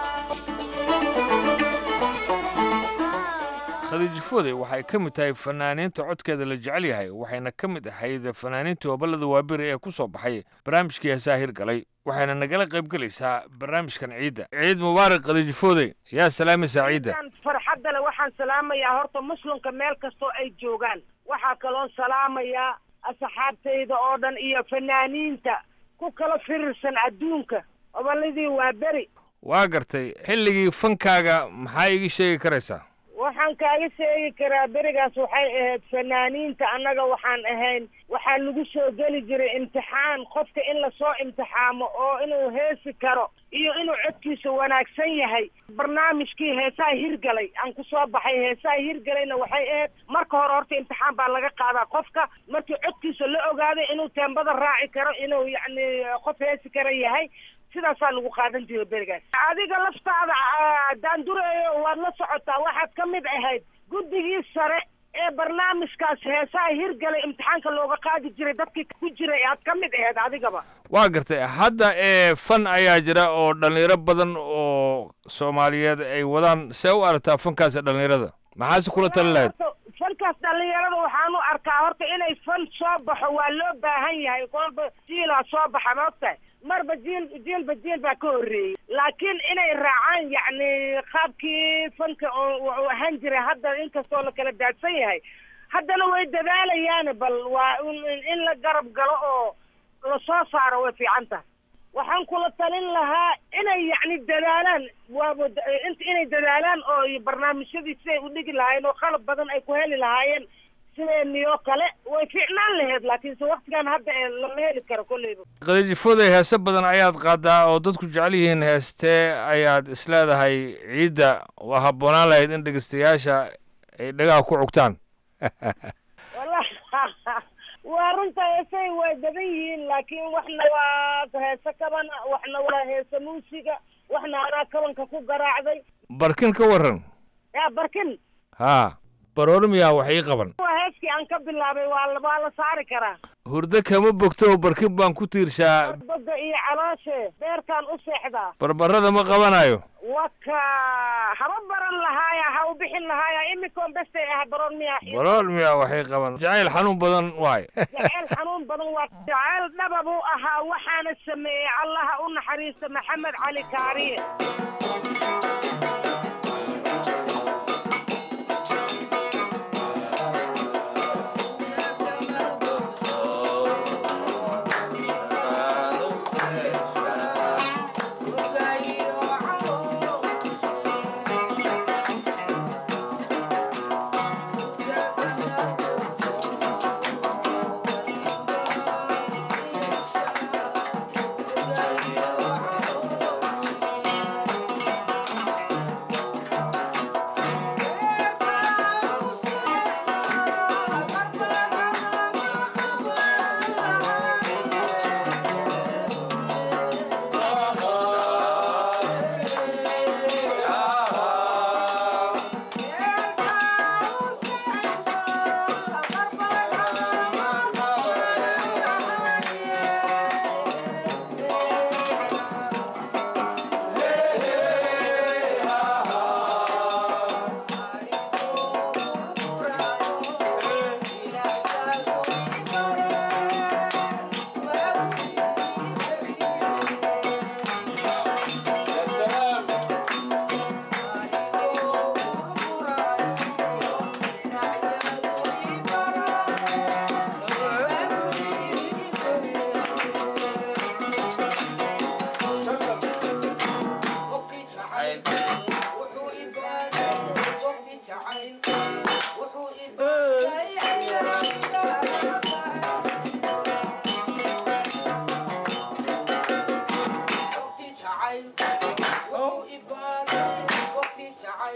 khadiija foodey waxay ka mid tahay fanaaniinta codkeeda la jecel yahay waxayna ka mid ahayd fanaaniintii hoballada waaberi ee ku soo baxay barnaamijkii heesaa hirgalay waxayna nagala qaybgelaysaa barnaamijkan ciidda ciid mubaarak khadiija foodey yaa salaamaysaa ciidda Waxaan farxadda leh waxaan salaamayaa horta muslimka meel kastoo ay joogaan waxaa kaloon salaamayaa asxaabtayda oo dhan iyo fanaaniinta ku kala firirsan adduunka obolladii waa beri waa gartay xilligii fankaaga maxaa iigi sheegi karaysaa waxaan kaaga sheegi karaa berigaas waxay ahayd fanaaniinta annaga waxaan ahayn waxaa lagu soo geli jiray imtixaan qofka in lasoo imtixaamo oo inuu heesi karo iyo inuu codkiisa wanaagsan yahay barnaamijkii heesaha hirgalay aan ku soo baxay heesaha hirgalayna waxay ahayd marka hore horta imtixaan baa laga qaadaa qofka markii codkiisa la ogaaday inuu teembada raaci karo inuu yacni qof heesi kara yahay sidaasaa lagu qaadan jiray berigaas adiga laftaada ah, daandureeyo waad la socotaa waxaad ka mid ahayd guddigii sare ee barnaamijkaas heesaha hirgalay imtixaanka looga qaadi jiray dadkii ku jiray aad ka mid ahayd adigaba waa gartay hadda ee fan ayaa jira oo dhallinyaro badan oo soomaaliyeed ay wadaan see u aragtaa fankaasi dhallinyarada maxaase kula tali lahayd fankaas dhallinyarada waxaan u arkaa horta inay fan soo baxo waa loo baahan yahay kolba jiilaa soo baxa maogtahay marba jiil jiilba jiil baa ka horreeyey laakiin inay raacaan yacni qaabkii fanka oo uu ahaan jiray hadda inkastoo la kala daadsan yahay haddana way dadaalayaan bal waa in in la garab galo oo lasoo saaro way fiican tahay waxaan kula talin lahaa inay yacni dadaalaan waaba int inay dadaalaan oo barnaamijyadii siday u dhigi lahaayeen oo qalab badan ay ku heli lahaayeen sideeniyoo kale way fiicnaan lahayd laakiinse waktigan hadda ee lama heli karo kolleyba khadiija foodey heese badan ayaad qaadaa oo dadku jecel yihiin heestee ayaad isleedahay ciidda waa habboonaan lahayd in dhegeystayaasha ay dhagaha ku cugtaan wallahi waa runta heesay way badan yihiin laakiin waxna waa heese kaban waxna waa heese muusiga waxna anaa kabanka ku garaacday barkin ka waran yaa barkin haa baroormiyaa wax ii qaban waa heeskii aan ka bilaabay waa la- waa la saari karaa hurdo kama bogto barkin baan ku tiirshaa boga iyo calooshe beerkaan u seexdaa barbarada ma qabanayo waka haba baran lahaaya ha u bixin lahaaya imikoon bestay ah baroon miyaa baroormiyaa wax ii qaban jacayl xanuun badan waay jacayl xanuun badan waa jacayl dhaba buu ahaa waxaana sameeyey allaha u naxariista maxamed cali kaariye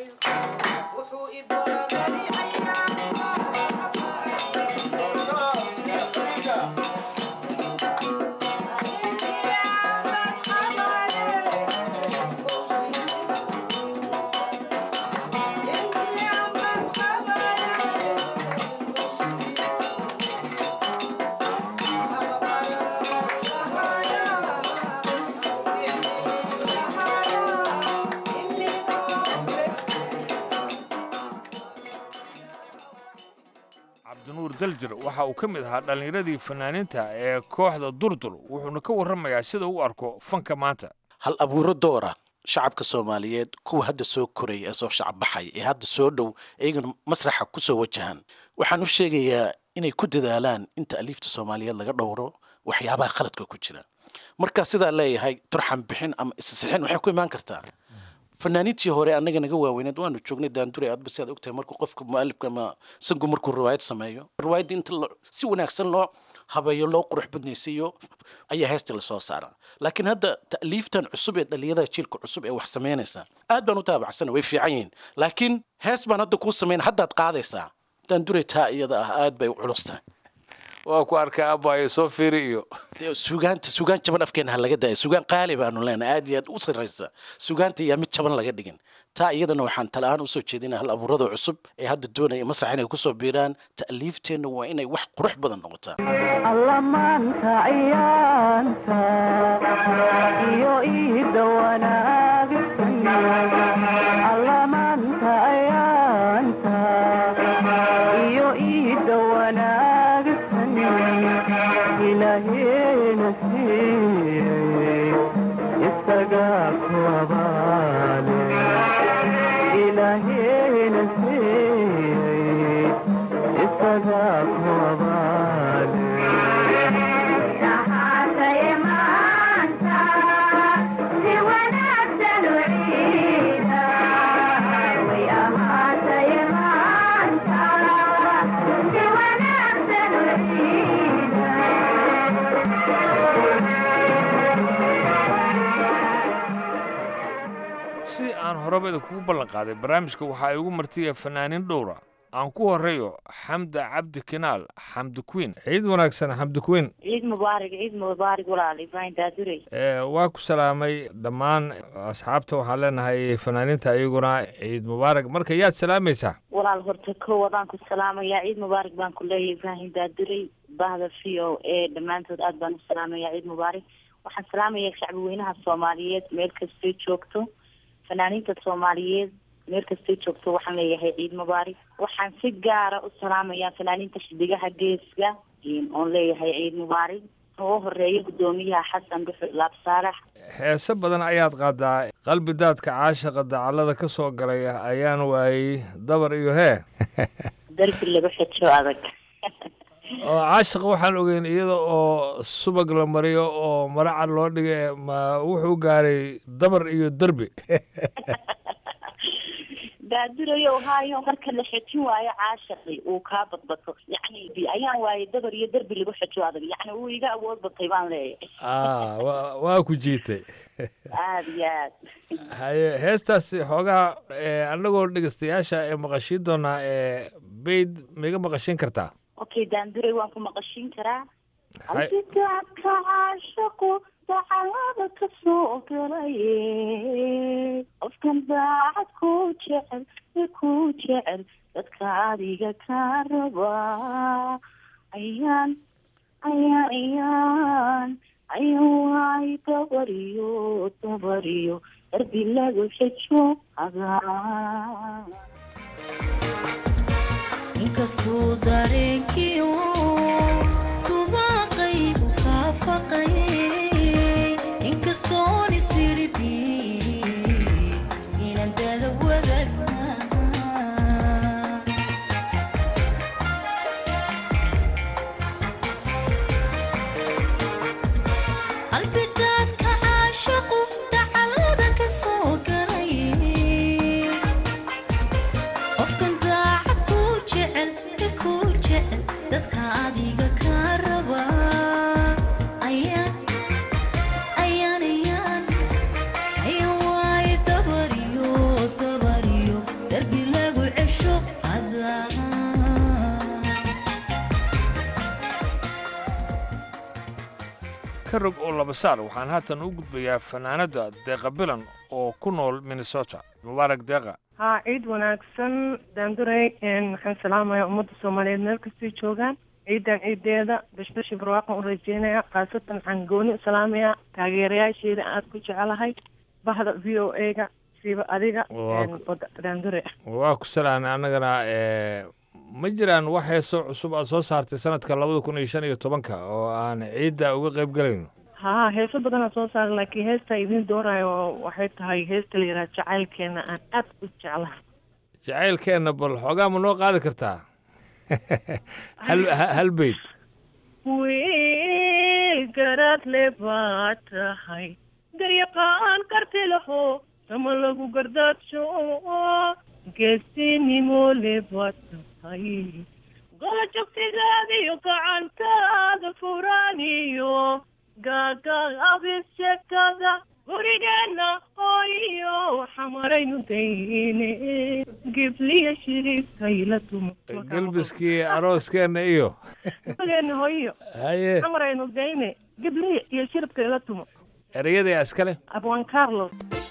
cabdinuur daljir waxa uu ka mid ahaa dhallinyaradii fanaaniinta ee kooxda durdur wuxuuna ka warramayaa sida uu arko fanka maanta hal abuuro doora shacabka soomaaliyeed kuwa hadda soo koraya ee soo shacab baxay ee hadda soo dhow iyagana masraxa ku soo wajahan waxaan u sheegayaa inay ku dadaalaan inta aliifta soomaaliyeed laga dhowro waxyaabaha khaladka ku jira markaa sidaa leeyahay turxan bixin ama isasixin waxay ku imaan kartaa fanaaniintii hore annaga naga waaweyneed waanu joognay daandure aadba si aad ogtahay markuu qofka mualifka ama sangu markuu riwaayad sameeyo riwaayadda inta lo- si wanaagsan loo habeeyo loo qurux badnaysiiyo ayaa heesta lasoo saaraa laakiin hadda ta'liiftan cusub ee dhallinyarada jiilka cusub ee wax samaynaysa aad baan u taabacsana way fiican yihiin laakiin hees baan hadda kuu samayn haddaad qaadaysaa daandure taa iyada ah aad bay u culus tahay waa ku arkay abaayo soo fiiri iyo dee sugaanta sugaan jaban afkeena ha laga daayo sugaan qaali baanu leenahay aad iyo aad u sarraysa sugaanta yaa mid jaban laga dhigin taa iyadana waxaan tala-aan usoo jeedinaa hal abuurada cusub ee hadda doonaya masrax inay kusoo biiraan ta'liifteenna waa inay wax qurux badan noqotaa alla maanta ayaanta iyo iida wanaagsan alla maanta ayaanta iyo iida wanaagsan ilaaheena siiyey isagaa ku abaale ilaaheena siiyey isagaa ku abaale sidii aan horeba idinkugu ballan qaaday barnaamijka waxaa igu martiya fanaaniin dhowra aan ku horeeyo xamda cabdi kinaal xamdi queen ciid wanaagsan xamdi queen ciid mubaarak ciid mubaarak walaal ibrahim daadurey Ee, waa ku salaamay dhammaan asxaabta waxaan leenahay fanaaniinta iyaguna ciid mubaarak marka yaad salaamaysaa walaal horta ko wadaan ku salaamayaa ciid mubaarak baan ku leeyahay ibrahim daadurey bahda v o a dhammaantood aad baan u salaamayaa ciid mubaarak waxaan salaamayaa shacbi weynaha soomaaliyeed meel kastay joogto fanaaniinta soomaaliyeed meel kastay joogto waxaan leeyahay ciid mubaarak waxaan si gaara u salaamayaa fanaaniinta xidigaha geeska oon leeyahay ciid mubaarak ugu horeeya gudoomiyaha xasan dhuxul laab saalax heese badan ayaad qaadaa qalbi daadka caashaqa dacallada ka soo galay ayaan waayey dabar iyo hee darbi lagu xejo adag oo caashaqa waxaan ogeyn iyada oo subag la mariyo oo maracad loo dhigay ma wuxuu gaaray dabar iyo derbi daadurayo haayo marka la xejin waayo caashaqi uu kaa badbato yacni ayaan waayay dabar iyo derbi lagu xejo adag yacni wuu iga awood batay baan leeyahay Ah, waa- waa ku jiitay aada iyo aad haye heestaasi xoogaa eh, annagoo dhegeystayaasha ee maqashiin doonaa ee bayd maiga maqashiin kartaa okay daanduray waan ku maqashin karaa Hay- albidaadka caashaqu dacalada ka soo galaye qofkan daacad ku jecel ee ku jecel dadka adiga ka raba ayaan ayaan ayaan ayaan waay dabariyo dabariyo darbi lagu xejo adaa inkastuu dareenkiiu dubaaqaygu kaa faqayay inkastoon isiridhi inaan dada wadagnaa albidaadka caashaqu dacalada ka soo galay qofkan daacad ku jecel ka ku jecel dadka ka rog oo laba saar waxaan haatan u gudbayaa fanaanada deeqa bilan oo ku nool minnesota mubaarak deeqa haa ciid wanaagsan daanduray waxaan salaamayaa ummadda soomaaliyeed meel kastay joogaan ciidan ciideeda bashbashi barwaaqan u rajeynaya khaasatan waxaan gooni u salaamayaa taageerayaasheeda aad ku jecelahay bahda v o a ga siiba adiga Waa ku- daandure waa ku salaanay annagana ee, ma jiraan wax heesoo cusub aad soo saartay sanadka labada kun iyo shan iyo tobanka oo aan ciidda uga qayb galayno haa heeso badanaa soo saaray laakiin heesta idiin doorayo waxay tahay heesta la yidhaha jacaylkeena aan aad u jeclahay jacaylkeenna bal xoogaa ma noo qaadi kartaa hal ha- hal beyd wiil garaad le baa tahay garyaqaan karti laho sama lagu gardaadsho geesinimo le baa tahay goojabtigaada iyo gacantaada furaaniyo gaagaabisekada gurigeena hooyo xamaraynu dayne gibliya shiriibkayla tumo gelbiskii arooskeenna iyo gurigeena hooyo haye xamaraynu dayne gibliya iyo shiribkayla tumo ereyada iskale abwan carlos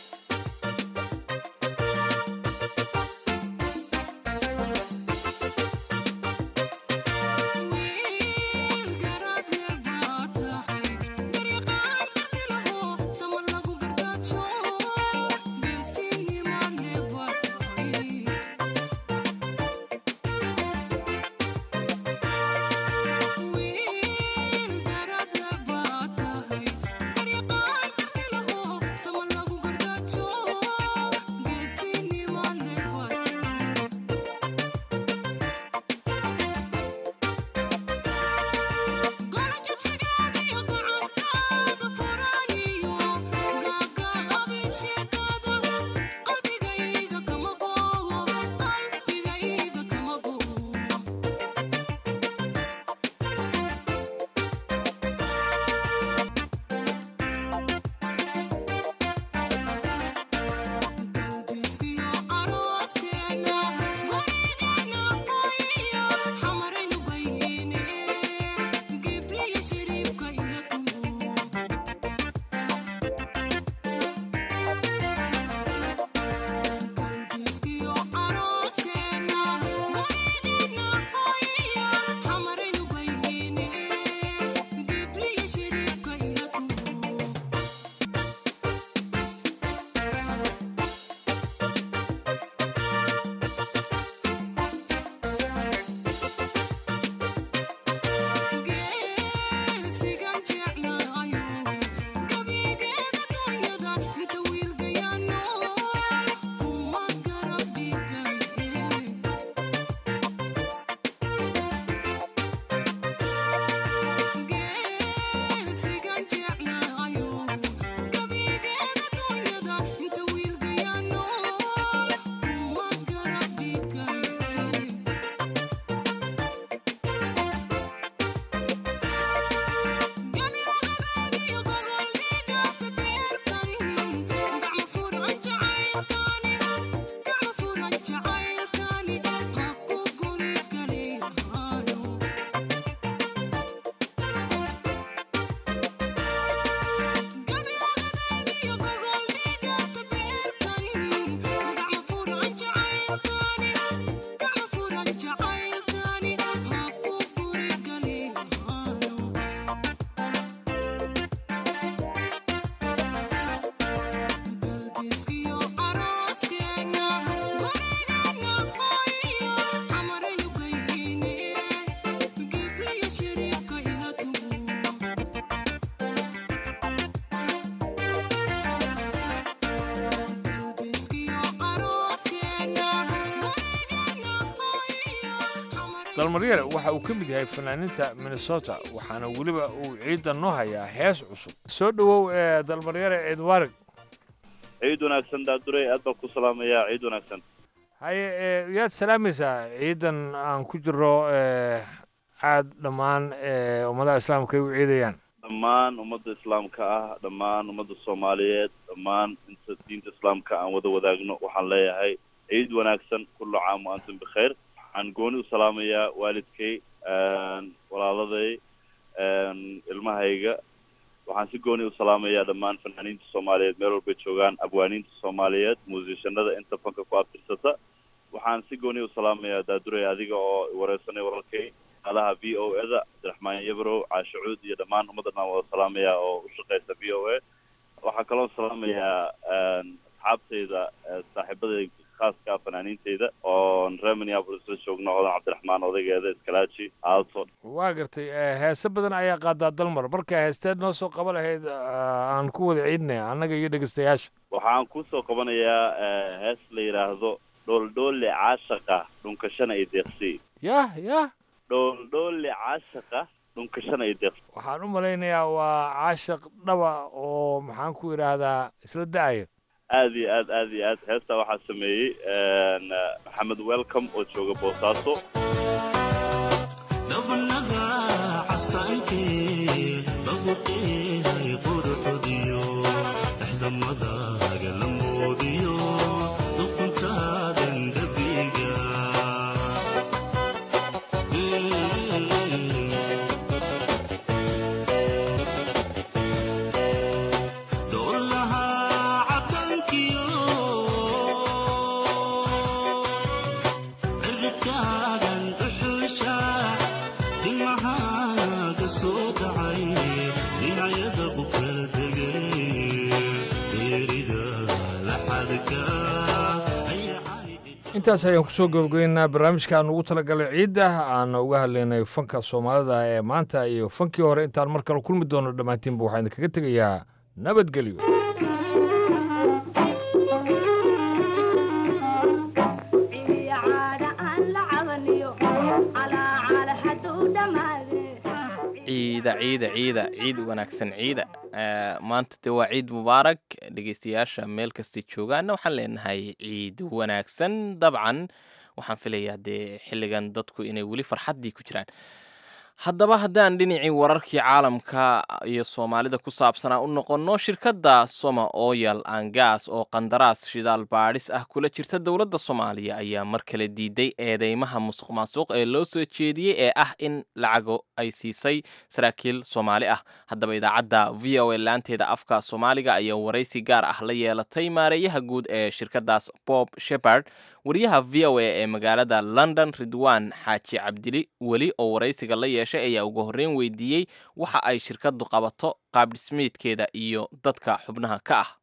dalmaryare waxa uu ka mid yahay fanaaniinta minnesota waxaana weliba uu ciidda noo hayaa hees cusub soo dhowow ee dalmaryare ciid waarig ciid wanaagsan daadurey aad baan ku salaamayaa ciid wanaagsan haye ee, yaad salaamaysaa ciidan aan ku jiro ee, aad dhammaan ee, ummadaha islaamka ay u ciidayaan dhammaan ummadda islaamka ah dhammaan ummadda soomaaliyeed dhammaan inta diinta islaamka aan wada wadaagno waxaan leeyahay ciid wanaagsan kullu caam wa antum bikhayr waxaan gooni u salaamayaa waalidkay walaaladay ilmahayga waxaan si gooni u salaamayaa dhammaan fanaaniinta soomaaliyeed meel walbay joogaan abwaaniinta soomaaliyeed muusishanada inta fanka ku abtirsata waxaan si gooni u salaamayaa daadurey adiga oo wareysanay wararkay alaha v o e da cabdiraxmaan yabrow caashe cuud iyo dhammaan ummaddan aan wada salaamayaa oo u shaqeysa v o a waxaa kaloo salaamayaa asxaabtayda saaxiibadayda khaaska fanaaniintayda oon reer minneapolis la joogno odan cabdiraxmaan odaygeeda iskalaaji aalto waa gartay eh, heese badan ayaa qaadaa dalmar marka heesteed noo soo qaban lahayd ah, aan ku wada ciidnay annaga iyo dhegeystayaasha waxaan kusoo qabanayaa eh, hees la yidhaahdo dhooldhoole caashaqa dhunkashana ay deeqsi yah yah dhooldhoole caashaqa dhunkashana ay deeqsi waxaan u malaynayaa waa caashaq dhaba oo maxaan ku idhaahdaa isla da-aya aad iyo aad aad iyo aad heestaa waxaa sameeyey n maxamed welcome oo jooga boosaaso intaas ayaan kusoo gabagabeynaa barnaamijkaan ugu talagalay ciidda aan uga hadlaynay fanka soomaalida ee maanta iyo fankii hore intaan mar kale kulmi doono dhammaantiinba waxaan idinkaga tegayaa nabadgelyo ciida ciida ciida ciid wanaagsan ciida Eh, maanta de waa ciid mubaarak dhegeystayaasha meel kastay joogaanna waxaan leenahay ciid wanaagsan dabcan waxaan filayaa dee xilligan dadku inay weli farxaddii ku jiraan haddaba haddaan dhinacii wararkii caalamka iyo soomaalida ku saabsanaa u noqonno shirkadda soma oyal angas oo qandaraas shidaal baadhis ah kula jirta dowladda soomaaliya ayaa mar kale diiday eedeymaha musuq maasuq ee loo soo jeediyey ee ah in lacago ay siisay saraakiil soomaali ah haddaba idaacadda v o a laanteeda afka soomaaliga ayaa waraysi gaar ah la yeelatay maareeyaha guud ee shirkaddaas bob shepard wariyaha v o a ee magaalada london ridwan xaaji cabdili weli oo waraysiga la yeeshay ayaa ugu horreyn weydiiyey waxa ay shirkaddu qabato qaabdhismeedkeeda iyo dadka xubnaha ka ah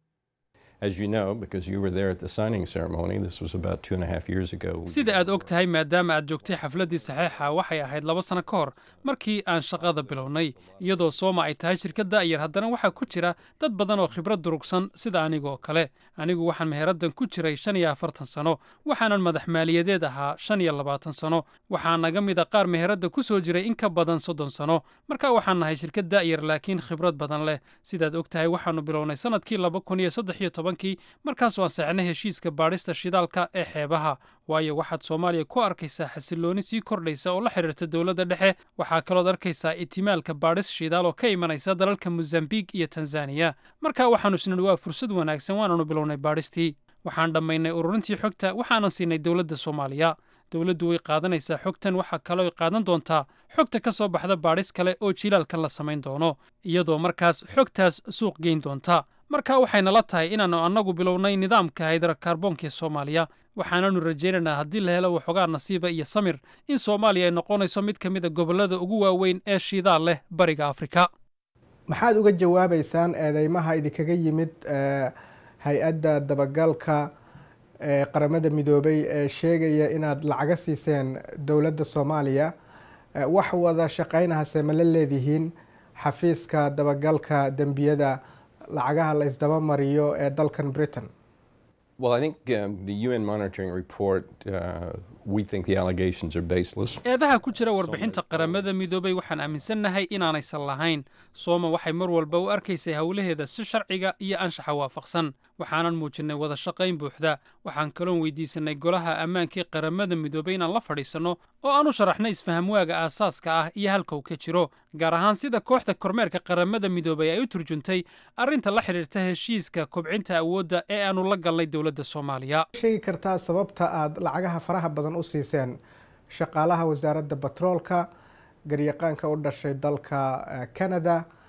As you know, because you were there at the signing ceremony, this was about two and a half years ago. we sida aad og tahay maadaama aad joogtay xafladdii saxeixa waxay ahayd laba sano ka hor markii aan shaqada bilownay iyadoo sooma ay tahay shirkadda yar haddana waxaa ku jira dad badan oo khibrad durugsan sida anigoo kale anigu waxaan meheraddan ku jiray shan iyo afartan sano waxaanan madax maaliyadeed ahaa shan iyo labaatan sano waxaa naga mid a qaar meheradda ku soo jiray in ka badan soddon sano marka waxaan nahay shirkad da'yar laakiin khibrad badan leh sidaad og tahay waxaannu bilownay sannadkii laba kun iyo saddex iyo tobankii markaasoo aan saxnay heshiiska baadhista shidaalka ee xeebaha waayo waxaad soomaaliya ku arkaysaa xasillooni sii kordhaysa oo la xidhiirta dowladda dhexe waxaa kalood arkaysaa itimaalka baadhis shidaal oo ka imanaysa dalalka mosambiik iyo tanzaniya marka waxaannu isnidhi waa fursad wanaagsan waananu bilownay baadhistii waxaan dhammaynay ururintii xogta waxaanan siinay dowladda soomaaliya dowladdu way qaadanaysaa xogtan waxaa kaloo qaadan doontaa xogta ka soo baxda baadhis kale oo jilaalkan la samayn doono iyadoo markaas xogtaas suuq geyn doonta marka waxaynala tahay inaannu annagu bilownay nidaamka haydarakaarboonka ee soomaaliya waxaananu rajaynaynaa haddii la helo waxoogaa nasiiba iyo samir in soomaaliya ay noqonayso mid ka mid a gobollada ugu waaweyn ee shidaal leh bariga afrika maxaad uga jawaabaysaan eedeymaha idinkaga yimid eh, hay-adda dabagalka ee qaramada midoobay ee sheegaya inaad lacaga siiseen dowladda soomaaliya Eh, wax wada shaqaynahase ma la leedihiin xafiiska dabagalka dembiyada lacagaha la isdaba mariyo ee dalkan britain Well, I think um, the UN monitoring report, uh, we think the allegations are baseless. eedaha ku jira warbixinta qaramada midoobay waxaan aaminsannahay inaanaysan lahayn sooma waxay mar walba u arkaysay howlaheeda si sharciga iyo anshaxa waafaqsan waxaanan muujinnay wada shaqayn buuxda waxaan kaloon weydiisanay golaha ammaankii qaramada midoobay inaan la fadhiisanno oo aan u sharaxnay isfahamwaaga aasaaska ah iyo halka uu ka jiro gaar ahaan sida kooxda kormeerka qaramada midoobay ay u turjuntay arrinta la xidhiirta heshiiska kobcinta awoodda ee aanu la galnay dowladda soomaaliya sheegi kartaa sababta aad lacagaha faraha badan u siiseen shaqaalaha wasaaradda batroolka garyaqaanka u dhashay dalka eh, canada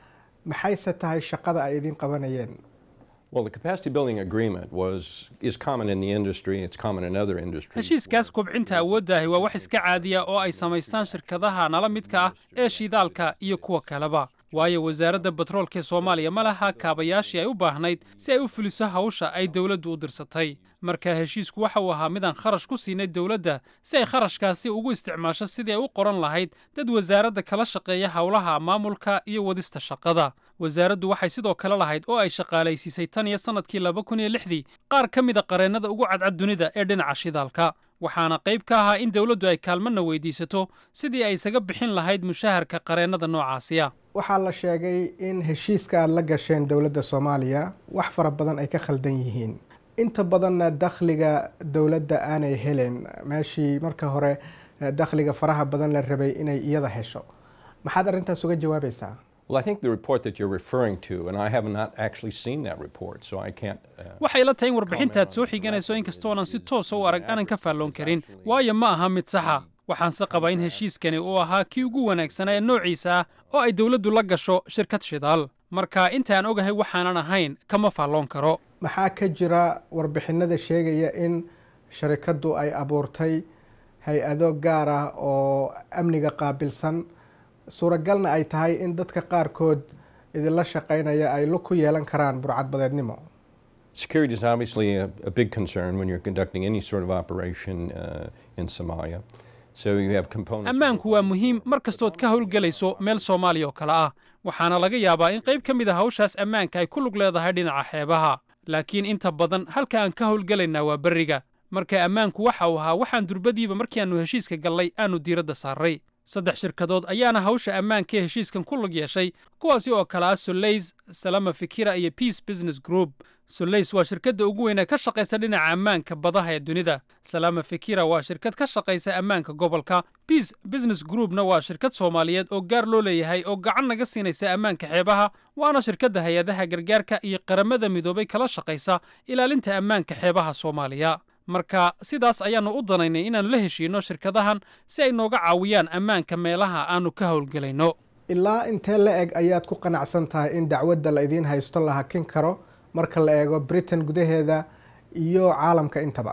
maxayse tahay shaqada ay idin qabanayeen Well, the capacity building agreement was is common in the industry. It's common in other industries. heshiiskaas kobcinta awooddaahi waa wax iska caadiya oo ay samaystaan shirkadaha nala midka ah ee shidaalka iyo kuwa kaleba waayo wasaaradda batroolka ee soomaaliya ma laha kaabayaashii ay u baahnayd si ay u fuliso hawsha ay dowladdu u dirsatay marka heshiisku waxa uu ahaa midaan kharash ku siinay dowladda si ay kharashkaasi ugu isticmaasho sidii ay u qoran lahayd dad wasaaradda kala shaqeeya howlaha maamulka iyo wadista shaqada wasaaraddu waxay sidoo kale lahayd oo ay shaqaalaysiisay tan iyo sannadkii laba kun iyo lixdii qaar ka mida qareennada ugu cadcad dunida ee dhinaca shidaalka waxaana qayb ka ahaa in dowladdu ay kaalmana weydiisato sidii ay isaga bixin lahayd mushaharka qareennada noocaasiya waxaa la sheegay in heshiiska aada la gasheen dowladda soomaaliya wax fara badan ay ka khaldan yihiin inta badanna dakhliga dowladda aanay helen meeshii marka hore eh, dakhliga faraha badan la rabay inay iyada hesho maxaad arrintaas uga jawaabaysaa Well, I think the report that you're referring to, and I have not actually seen that report, so I can't. Uh, waxay la tahay in warbixintaad soo xiganayso inkastoonan si toosa u arag aanan ka faalloon karin waayo ma aha mid saxa waxaanse qabaa in heshiiskani uu ahaa kii ugu wanaagsanaa ee noociisa ah oo ay dowladdu la gasho shirkad shidaal marka intaan ogahay waxaanan ahayn kama faalloon karo maxaa ka jira warbixinada sheegaya in sharikaddu ay abuurtay hay-ado gaar ah oo amniga qaabilsan suuragalna ay tahay in dadka qaarkood idinla shaqaynaya ay lug ku yeelan karaan burcadbadeednimo security is obviously a, a big concern when you're conducting any sort of operation uh, in Somalia. So you have components. ammaanku waa muhiim mar kastood ka howlgelayso meel soomaaliya oo kale ah waxaana laga yaabaa in qayb ka mid a hawshaas ammaanka ay ku lug leedahay dhinaca xeebaha laakiin inta badan halka aan ka howlgelaynaa waa berriga marka ammaanku waxa uu ahaa waxaan durbadiiba markiaannu heshiiska gallay aanu diiradda saarray saddex shirkadood ayaana hawsha ammaanka ee heshiiskan ku lug yeeshay kuwaasi oo kale ah soleys salama fikira iyo peace business group soleys waa shirkadda ugu weyn ee ka shaqaysa dhinaca ammaanka badaha ee dunida salama fikira waa shirkad ka shaqaysa ammaanka gobolka peace business groupna waa shirkad soomaaliyeed oo gaar loo leeyahay oo gacan naga siinaysa ammaanka xeebaha waana shirkadda hay-adaha gargaarka iyo qaramada midoobay kala shaqaysa ilaalinta ammaanka xeebaha soomaaliya marka sidaas ayaannu u danaynay inaannu la heshiinno shirkadahan si ay nooga caawiyaan ammaanka meelaha aannu ka howlgelayno ilaa intee la eg ayaad ku qanacsan tahay in dacwadda la idiin haysto la hakin karo marka la eego britain gudaheeda iyo caalamka intaba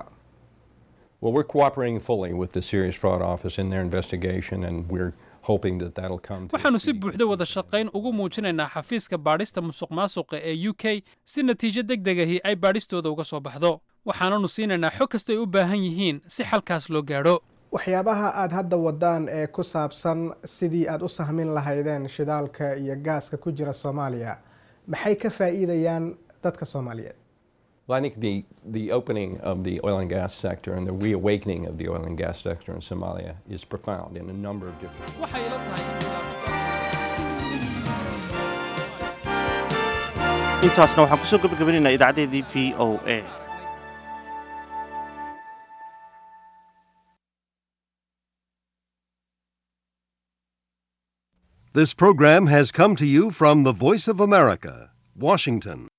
Well, we're cooperating fully with the Serious Fraud Office in their investigation, and we're hoping that that'll come to. waxaannu si buuxda wada shaqayn ugu muujinaynaa xafiiska baadhista musuqmaasuqa ee u k si natiijo deg degahi ay baadhistooda uga soo baxdo waxaananu siinaynaa xog kastay u baahan yihiin si xalkaas loo gaadho waxyaabaha aada hadda wadaan ee ku saabsan sidii aada u sahmin lahaydeen shidaalka iyo gaaska ku jira soomaaliya maxay ka faa'iidayaan dadka soomaaliyeed Well, I think the, the opening of the oil and gas sector and the reawakening of the oil and gas sector in Somalia is profound in a number of different ways. waxay ila tahay intaasna waxaan kusoo gabagabanaynaa idaacadeedii v o a This program has come to you from the Voice of America, Washington.